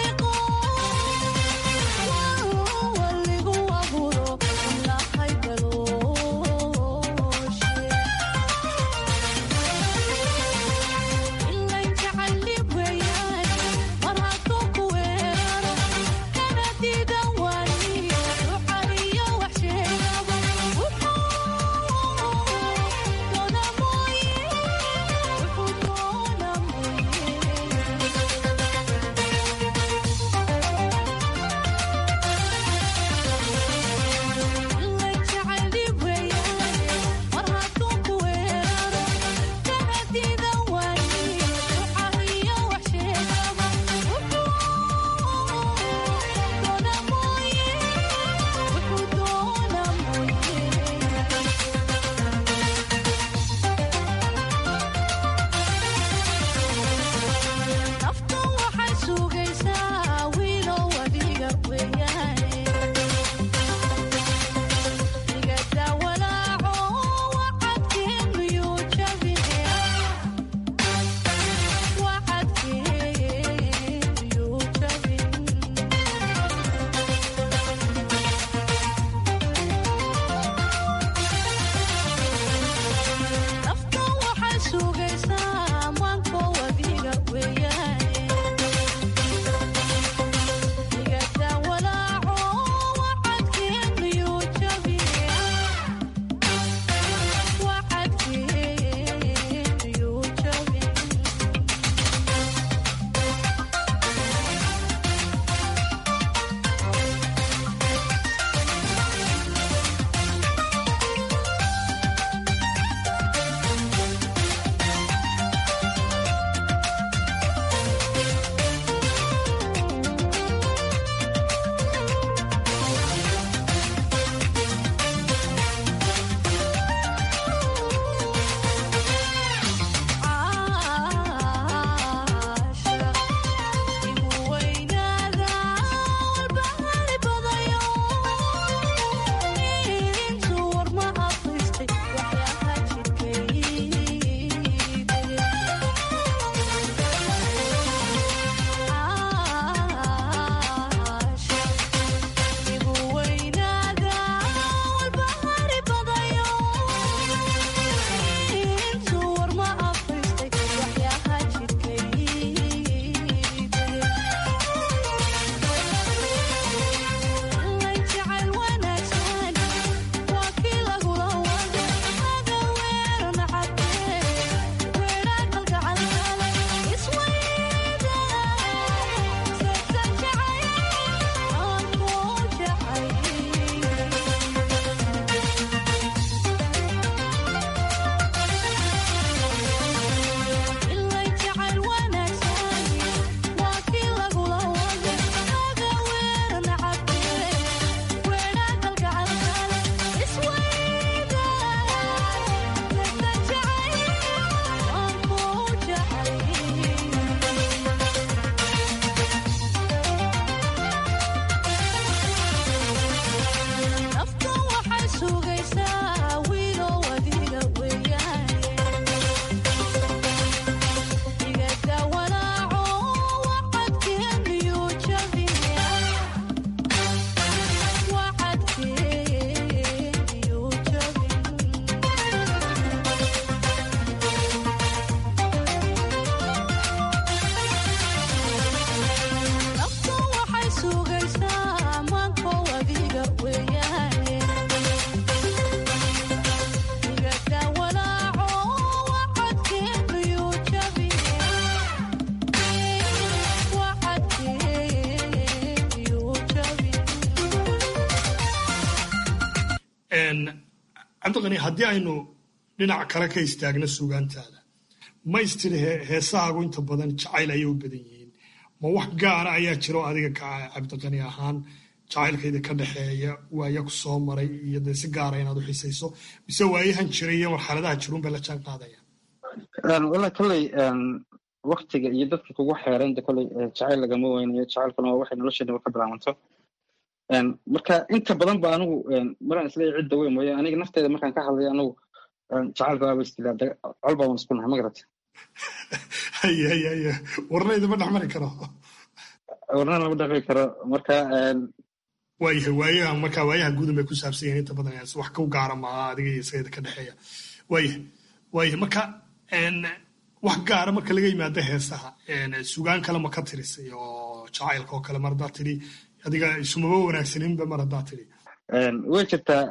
cabdiqani haddii aynu dhinac kale ka istaagno suugaantaada ma istiri heesahaagu inta badan jacayl ayay u badan yihiin ma wax gaara ayaa jiro adiga ka cabdiqani ahaan jacaylkayda ka dhexeeya waaya ku soo maray iyo dee si gaara inaad u xisayso mise waayahan jiray iyo marxaladaha jiruun bay la jaan qaadayaan wala kolley waktiga iyo dadka kugu xeeran de kolley jacayl lagama weynayo jacaylkuna waa waxay nolosheena ka bilaabanto marka inta badan ba anigu maraan isleeyahay cidda weyn mooye aniga nafteeda markaan ka hadlayo anigu jacaylka waaba istilaa col baan isku nahay ma garata haye haye haye warna idama dhex mari karo warna lama dhexmi karo marka waayahay waayaha marka waayaha guudan bay ku saabsan yihiin inta badan wax ku gaara maaha adiga iyo isagada ka dhexeeya waayahay waayahay marka wax gaara marka laga yimaado heesaha sugaan kale ma ka tirisay oo jacaylka oo kale mar haddaa tidhi adiga isumaba wanaagsaninba mar haddaa tidhi way jirtaa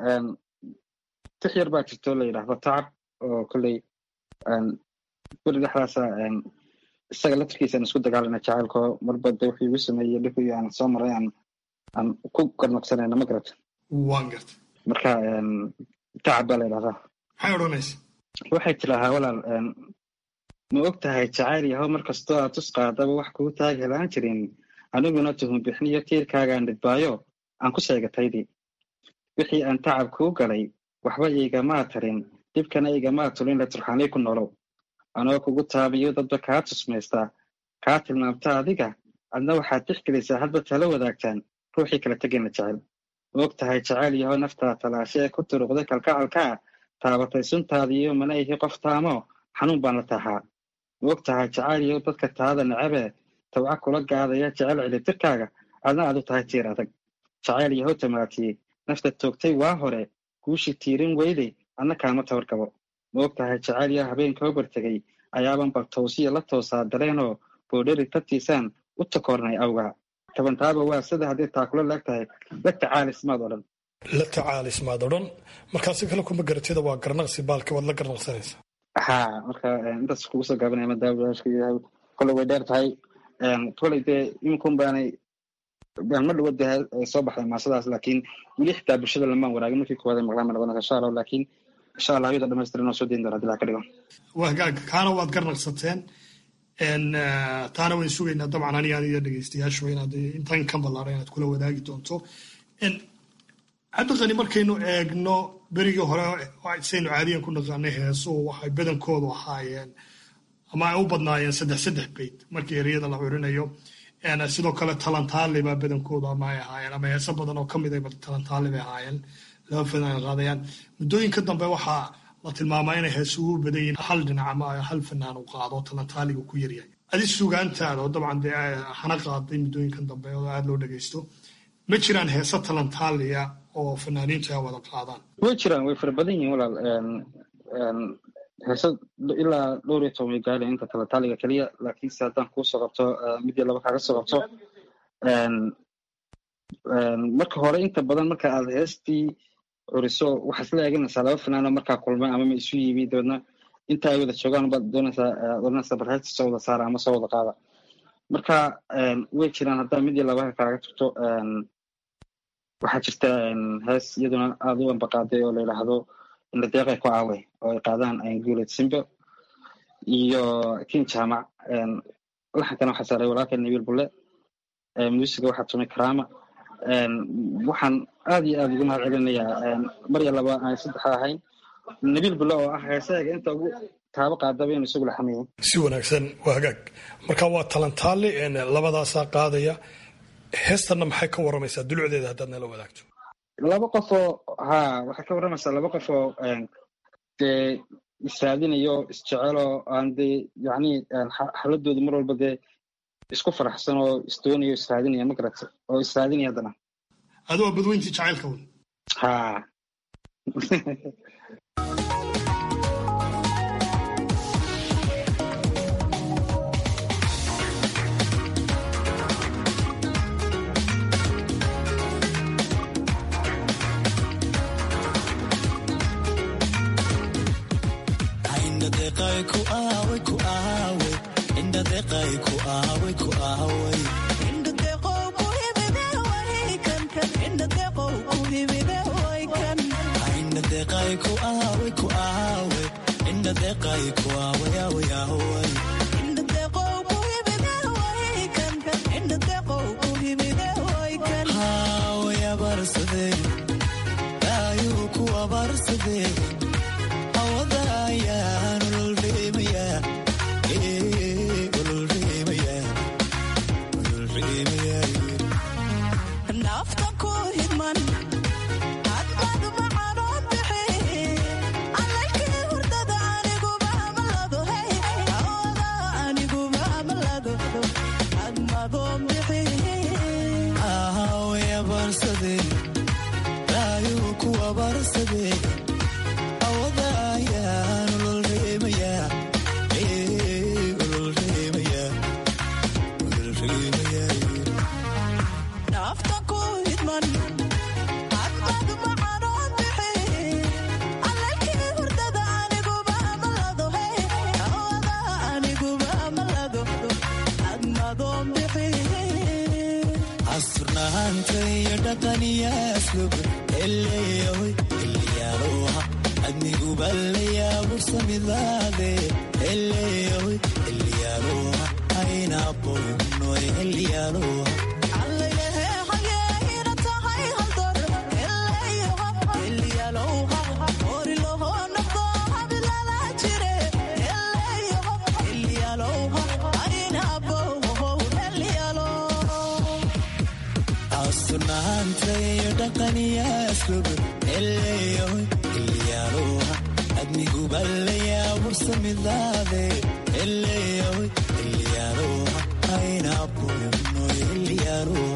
tix yar baa jirto la yidhaahdo tacab oo kolley beri dhexdaasa isaga laftirkiisaan isku dagaalana jacaylko marba de wuxuu igu sameeyey dhibkii aan soo maray aan aan ku garnaqsanayna ma garata waan garta marka tacab baa la yidhahdaa maxay odhanaysa waxay tidaahaa walaal ma og tahay jacayl yahow mar kastoo aad tus qaadaba wax kuu taag helaan jirin aniguna tuhum bixniyo tiirkaagaan dhidbaayo aan ku sheegataydii wixii aan tacab kuu galay waxba igamaa tarin dhibkana igamaa tulin la turxaanay ku nolow anoo kugu taabiyo dadba kaa tusmaystaa kaa tilmaamta adiga adna waxaad tixgelisaa hadba tala wadaagtaan ruuxii kala tegayna jecel ma og tahay jacayl yahow naftaa talaashe ee ku turuqday kalkacalkaa taabatay suntaadiiyo mana ihi qof taamo xanuun baan la taaxaa ma og tahay jacayl yahow dadka taada necabee tawca kula gaadaya jecel cilitirkaaga adna aad u tahay tiir adag jacayl yahow tamaatiyey nafta toogtay waa hore guushi tiirin weyday adna kaama tabar gabo ma og tahay jacayl yahow habeenka hobartegay ayaaban bal towsiya la toosaa dareenoo boodheri tartiisaan u takoornay awgaa tabantaaba waa sida haddii taakula laag tahay la tacaalismaad odhan la tacaalismaad odhan markaasi kale kuma garatida waa garnaqsi baalka waad la garnaqsanaysa ha marka intaas kugu soo gaabanaya madaawashka kole way dheer tahay koley dee iminkun baanay ma dhawo dee soo baxday maasadaas laakiin weli xitaa bulshada lamaan waraagin markii koowaad maqlaan ma noqonaysa insha allah laakiin insha allah ayada dhamaystiran oo soo deyn doona hadii laa ka dhigo wagaag kaana waad garnaqsateen taana wayn sugaynaa dabcan aniga aniga dhegeystayaashu inaad intan ka ballaaran inaad kula wadaagi doonto cabdiqani markaynu eegno berigii hore saynu caadiyan ku naqaanay heesuhu waxay badankoodu ahaayeen ama ay u badnaayeen saddex saddex beyt markii ereyada la curinayo sidoo kale talantaali baa badankoodu ama ay ahaayeen ama heeso badan oo kamid ay talantaali bay ahaayeen laba fanaan qaadayaan muddooyinka dambe waxaa la tilmaamaa inay heesuhu u badan yihiin hal dhinac ama hal fanaan u qaado talantaaliga ku yaryahay adi sugaantaada oo dabcan dee hana qaaday muddooyinkan dambe oo aada loo dhegeysto ma jiraan heese talantaaliya oo fanaaniintu ay wada qaadaan way jiraan way fara badan yihiin walaal heese ilaa dhowr iyo toban way gaadhay inta talantaaliga keliya laakiinse haddaan kuu soo qabto mid iyo laba kaaga soo qabto marka hore inta badan marka aad heestii curiso waxaad isla eeganaysaa laba fanaanoo markaa kulmay ama ma isu yiimi dabeedna inta ay wada joogaan baad doonaysaa doonaysaa bal heesta soo wada saara ama soo wada qaada marka way jiraan haddaa mid iyo laba kaaga tagto waxaa jirta hees iyaduna aada u ambaqaaday oo la yidhaahdo inadeeqay ku aaway oo ay qaadaan guuled simbo iyo kin jaamac laxankana waxaa saaray walaalka nabiil bulle muusiga waxaa tumay karaama waxaan aad iyo aad ugu mahad celinayaa mar iyo laba aan saddexa ahayn nabiil bulle oo ah heesaga inta ugu taabo qaadaba inuu isagu laxamayay si wanaagsan waa hagaag marka waa talantaali labadaasaa qaadaya heestanna maxay ka waramaysaa dulucdeeda haddaad nala wadaagto laba qofoo ha waxay ka warramaysaa laba qof oo dee israadinayo isjeceloo aan dee yacni xaladoodu mar walba dee isku faraxsan oo isdoonayo israadinaya ma garata oo israadinaya haddana adu waa badweyntii jacaylka wn ha Inda deqay ku aawe ku aawe indha deqay ku aawe aawe aawe indha deqow ku himide way kan indha deqow ku himide way kan haawe abarsade daayuu ku abarsade awada ayaan ulul reemaya ee ulul reemaya ulul reemaya nafta ku hidman hadbad macanoo bixi allaykii hurdada aniguba malado hey awada aniguba malado hadmadoo bixi ahaawe abarsade daayuu ku abarsade awada ayaan ulul reemaya ee ulul reemaya ulul reemaya nafta ku hidman hadbad macanoo bixi allaykii hurdada aniguba malado hey awada aniguba malado hadmadoo bixi asturnaanta iyo dhaqaniya aslub eleeyahoy eliyaaloha adniguba layaabursamidaade eleeyahoy eliyaaloha aynaboynoy eliyaaloha asturnaanta iyo dhaqaniya aslub eleeyahoy eliyaaloha adniguba layaabursamidaade eleeyahoy eliyaaloha aynaboynoy eliyaaloha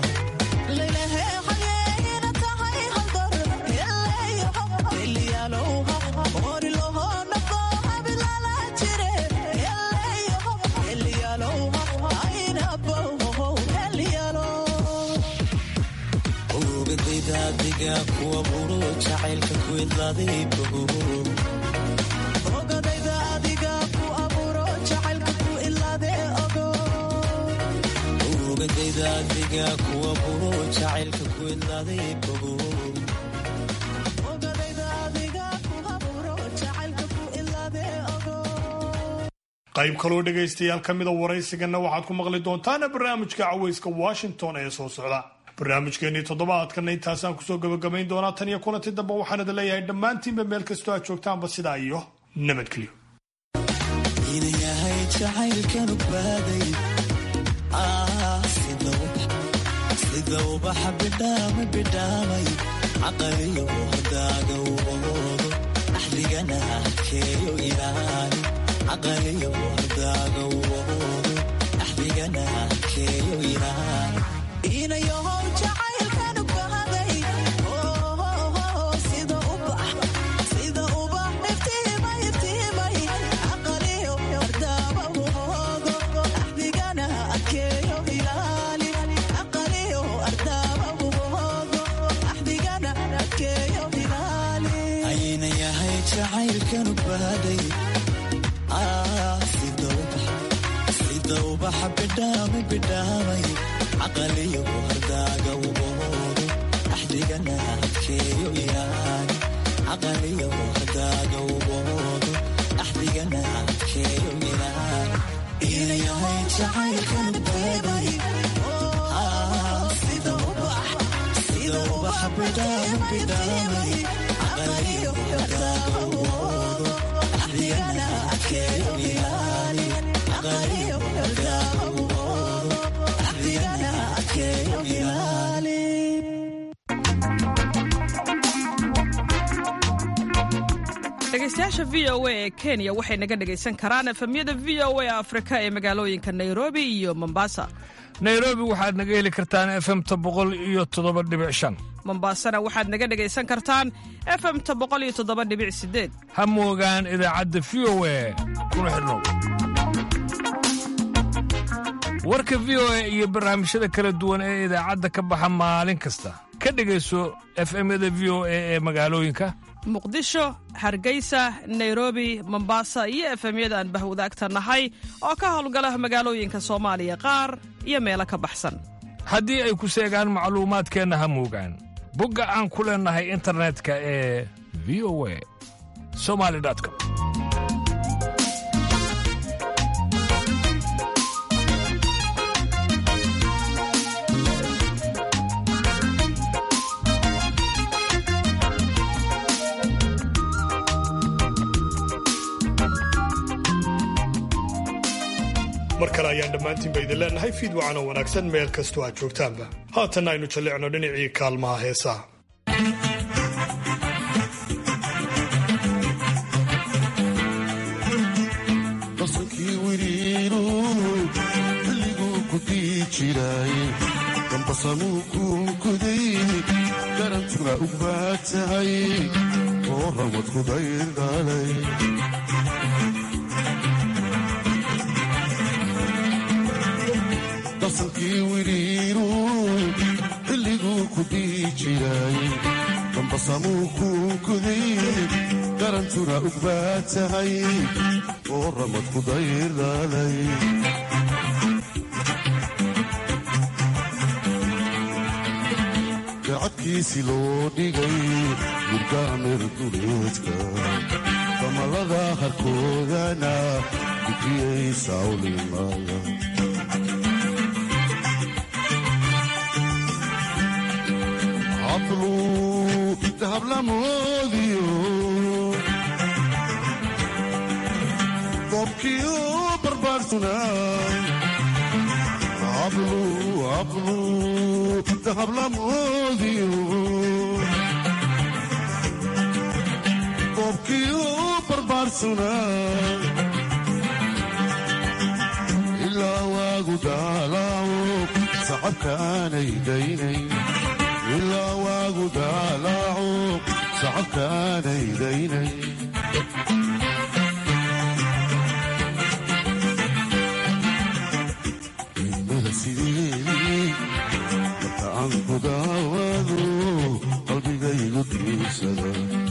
ogadaydaadiga kuwa buro jacaylka ku idlaaday bogo ogadayda adiga ku aburo jacaylka ku ilaade ogo ogadayda adiga kuwa buro jacaylka ku idlaaday bogo ogadayda adiga ku aburo jacaylka ku ilaade ogo qayb kaloo dhegaystayaal ka mida waraysigana waxaad ku maqli doontaana barnaamijka caweyska washington ee soo socda barnaamijkeenii toddobaadkana intaasaan kusoo gabagabayn doonaa tan iyo kulanti dambe waxaan idin leeyahay dhammaantiinba meel kastoo aad joogtaanba sidaa iyo nabadgelyo inayahay jacaylkanu baaday sida ubaxa bidhaama bidhaamay caqaliyo hordaaga uboodo axdigana adkeeyo ilaali caqaliyo hordaaga uboodo axdigana adkeeyo ilaali inayahow jacaylkanu baaday sida ubax sida ubax iftiimay iftiimay caqaliyo hordaaba uboodo axdigana adkeeyo ilaali caqaliyo ardaaba uboodo axdigana adkeeyo ilaali ayna yahay jacaylkanu baaday sida ubax sida ubaxa bidhaamay bidhaamay caqaliyo hordaaga uboodo axdigana adkeeyo ilaali caqaliyo hordaaga uboodo axdigana adkeeyo ilaali inayahay jacaylkan beebay sida ubax sida ubaxa bidhaama bidhaamay caqaliyo hordaaga uboodo axdigana adkeeyo ilaali caqaliyo hordaaga uboodo axdigana adkeeyo ilaali dhegeystayaasha v o a ee kenya waxay naga dhegaysan karaan efemyada v o a afrika ee magaalooyinka nairobi iyo mombasa nairobi waxaad naga heli kartaan efemta boqol iyo toddoba dhibic shan mombasana waxaad naga dhegaysan kartaan efemta boqol iyo toddoba dhibic sideed ha moogaan idaacadda v o a kuna xidhnow warka v o a iyo barnaamijyada kala duwan ee idaacadda ka baxa maalin kasta ka dhegayso efemyada v o a ee magaalooyinka muqdisho hargeysa nairobi mombasa iyo efemyada aan bahwadaagta nahay oo ka howlgala magaalooyinka soomaaliya qaar iyo meelo ka baxsan haddii ay ku seegaan macluumaadkeenna ha moogaan bogga aan ku leennahay internetka ee v o a somali com mar kale ayaan dhammaantiinba idin leenahay fiid wacan oo wanaagsan meel kastoo aad joogtaanba haatanna aynu jallicno dhinacii kaalmaha heesaha qasankii wiriiru xilliguu ku dii jiray dambasamuu kuunkuday garantuna u baad tahay oo rawad ku daydhalay qasankii wiriiru xilliguu ku dii jiray dambasamuu kuunkuday garantuna u baad tahay oo ramad ku daydhalay gacadkiisi loo dhigay gurgaamir duleedka damalada harkoodana gudiyay sawlimaya hablu dahablamoodiyo qobkiyo barbaarsuna hablu hablu dahablamoodiyo qobkiyo barbaarsuna ilaa waagu daalaaco sacabkaanay daynay ilaa waagu daalaaco sacabkaanay daynay marka aan ku daawado qalbigaygu diirsada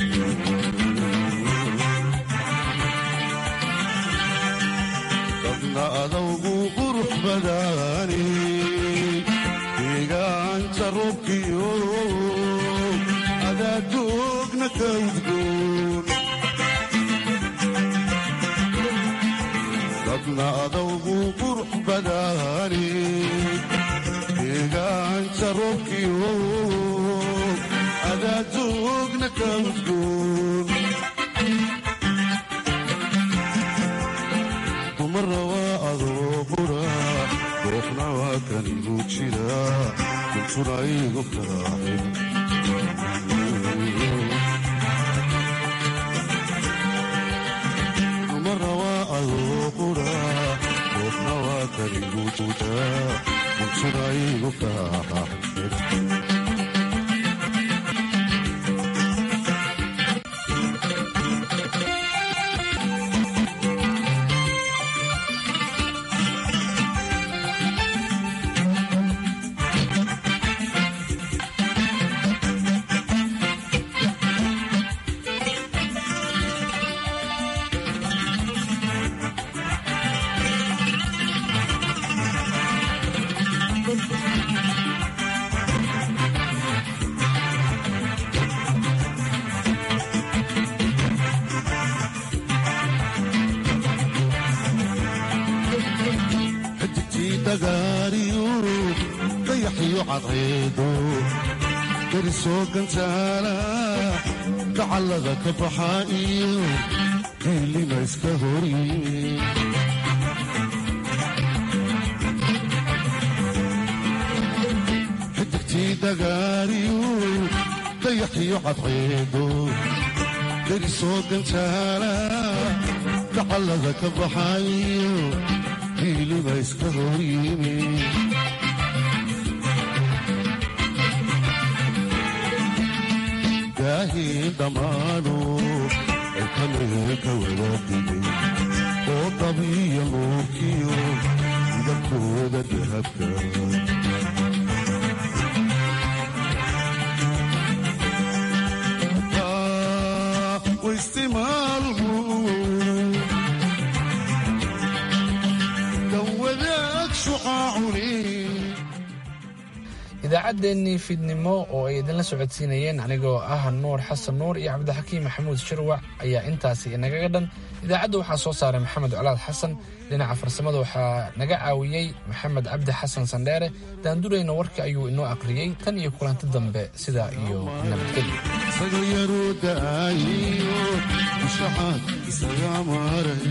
dadna adawgu qurux badaani deegaanka roobkiyo adaadoogna ka udgoon dadna adawgu qurux badaani deegaanka roobkiyo adaadoogna ka udgoon dumara waa adoo qura goofna waa kan igu jira kuntuna igu karaaxin dumara waa adoo qura goofna waa kan igu jira kuntuna igu karaaxin xidigtii dhagaariyo dayaxiyo cadceedo derisoo gantaala dacallada ka baxa iyo diilima iska horyimi xidigtii dhagaariyo dayaxiyo cadceedo derisoo gantaala dacallada ka baxa iyo diilima iska horyimi daahiin dhammaano ay kamee ka wada digay oo dabiya nuurkiyo midabkooda dahabka waistimaalku kan wadaag shuqaacuni idaacaddeenii fiidnimo oo ay idinla socodsiinayeen anigoo ah nuur xasan nuur iyo cabdixakiim maxamuud shirwac ayaa intaasi inagaga dhan idaacadda waxaa soo saaray maxamed colaad xasan dhinaca farsamada waxaa naga caawiyey maxamed cabdi xasan sandheere daandurayna warka ayuu inoo aqriyey tan iyo kulanti dambe sidaa iyo nabadgelyo sagalyaruudaayiyo ushaxaad isaga maray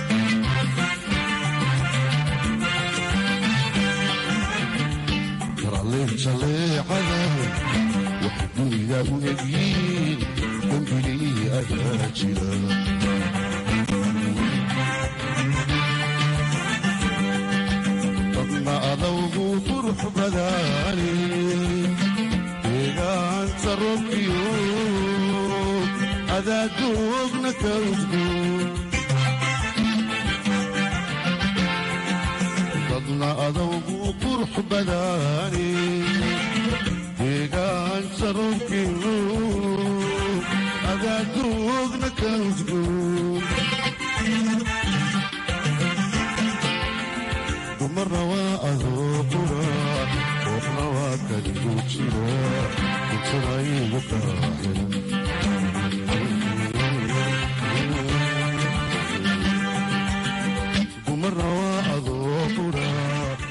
karaleen jaleecada waxay dunida u egyiin dembilii ayaa jira dadna adawgu qurux badaani deegaanta robkiyo adaadoogna ka udgoon dadna adawgu qurux badaani deegaanta robkiyo adaadoogna ka udgoon dumarna waa adoo qura qoofna waa kaligu jira intanaygu kaa xiran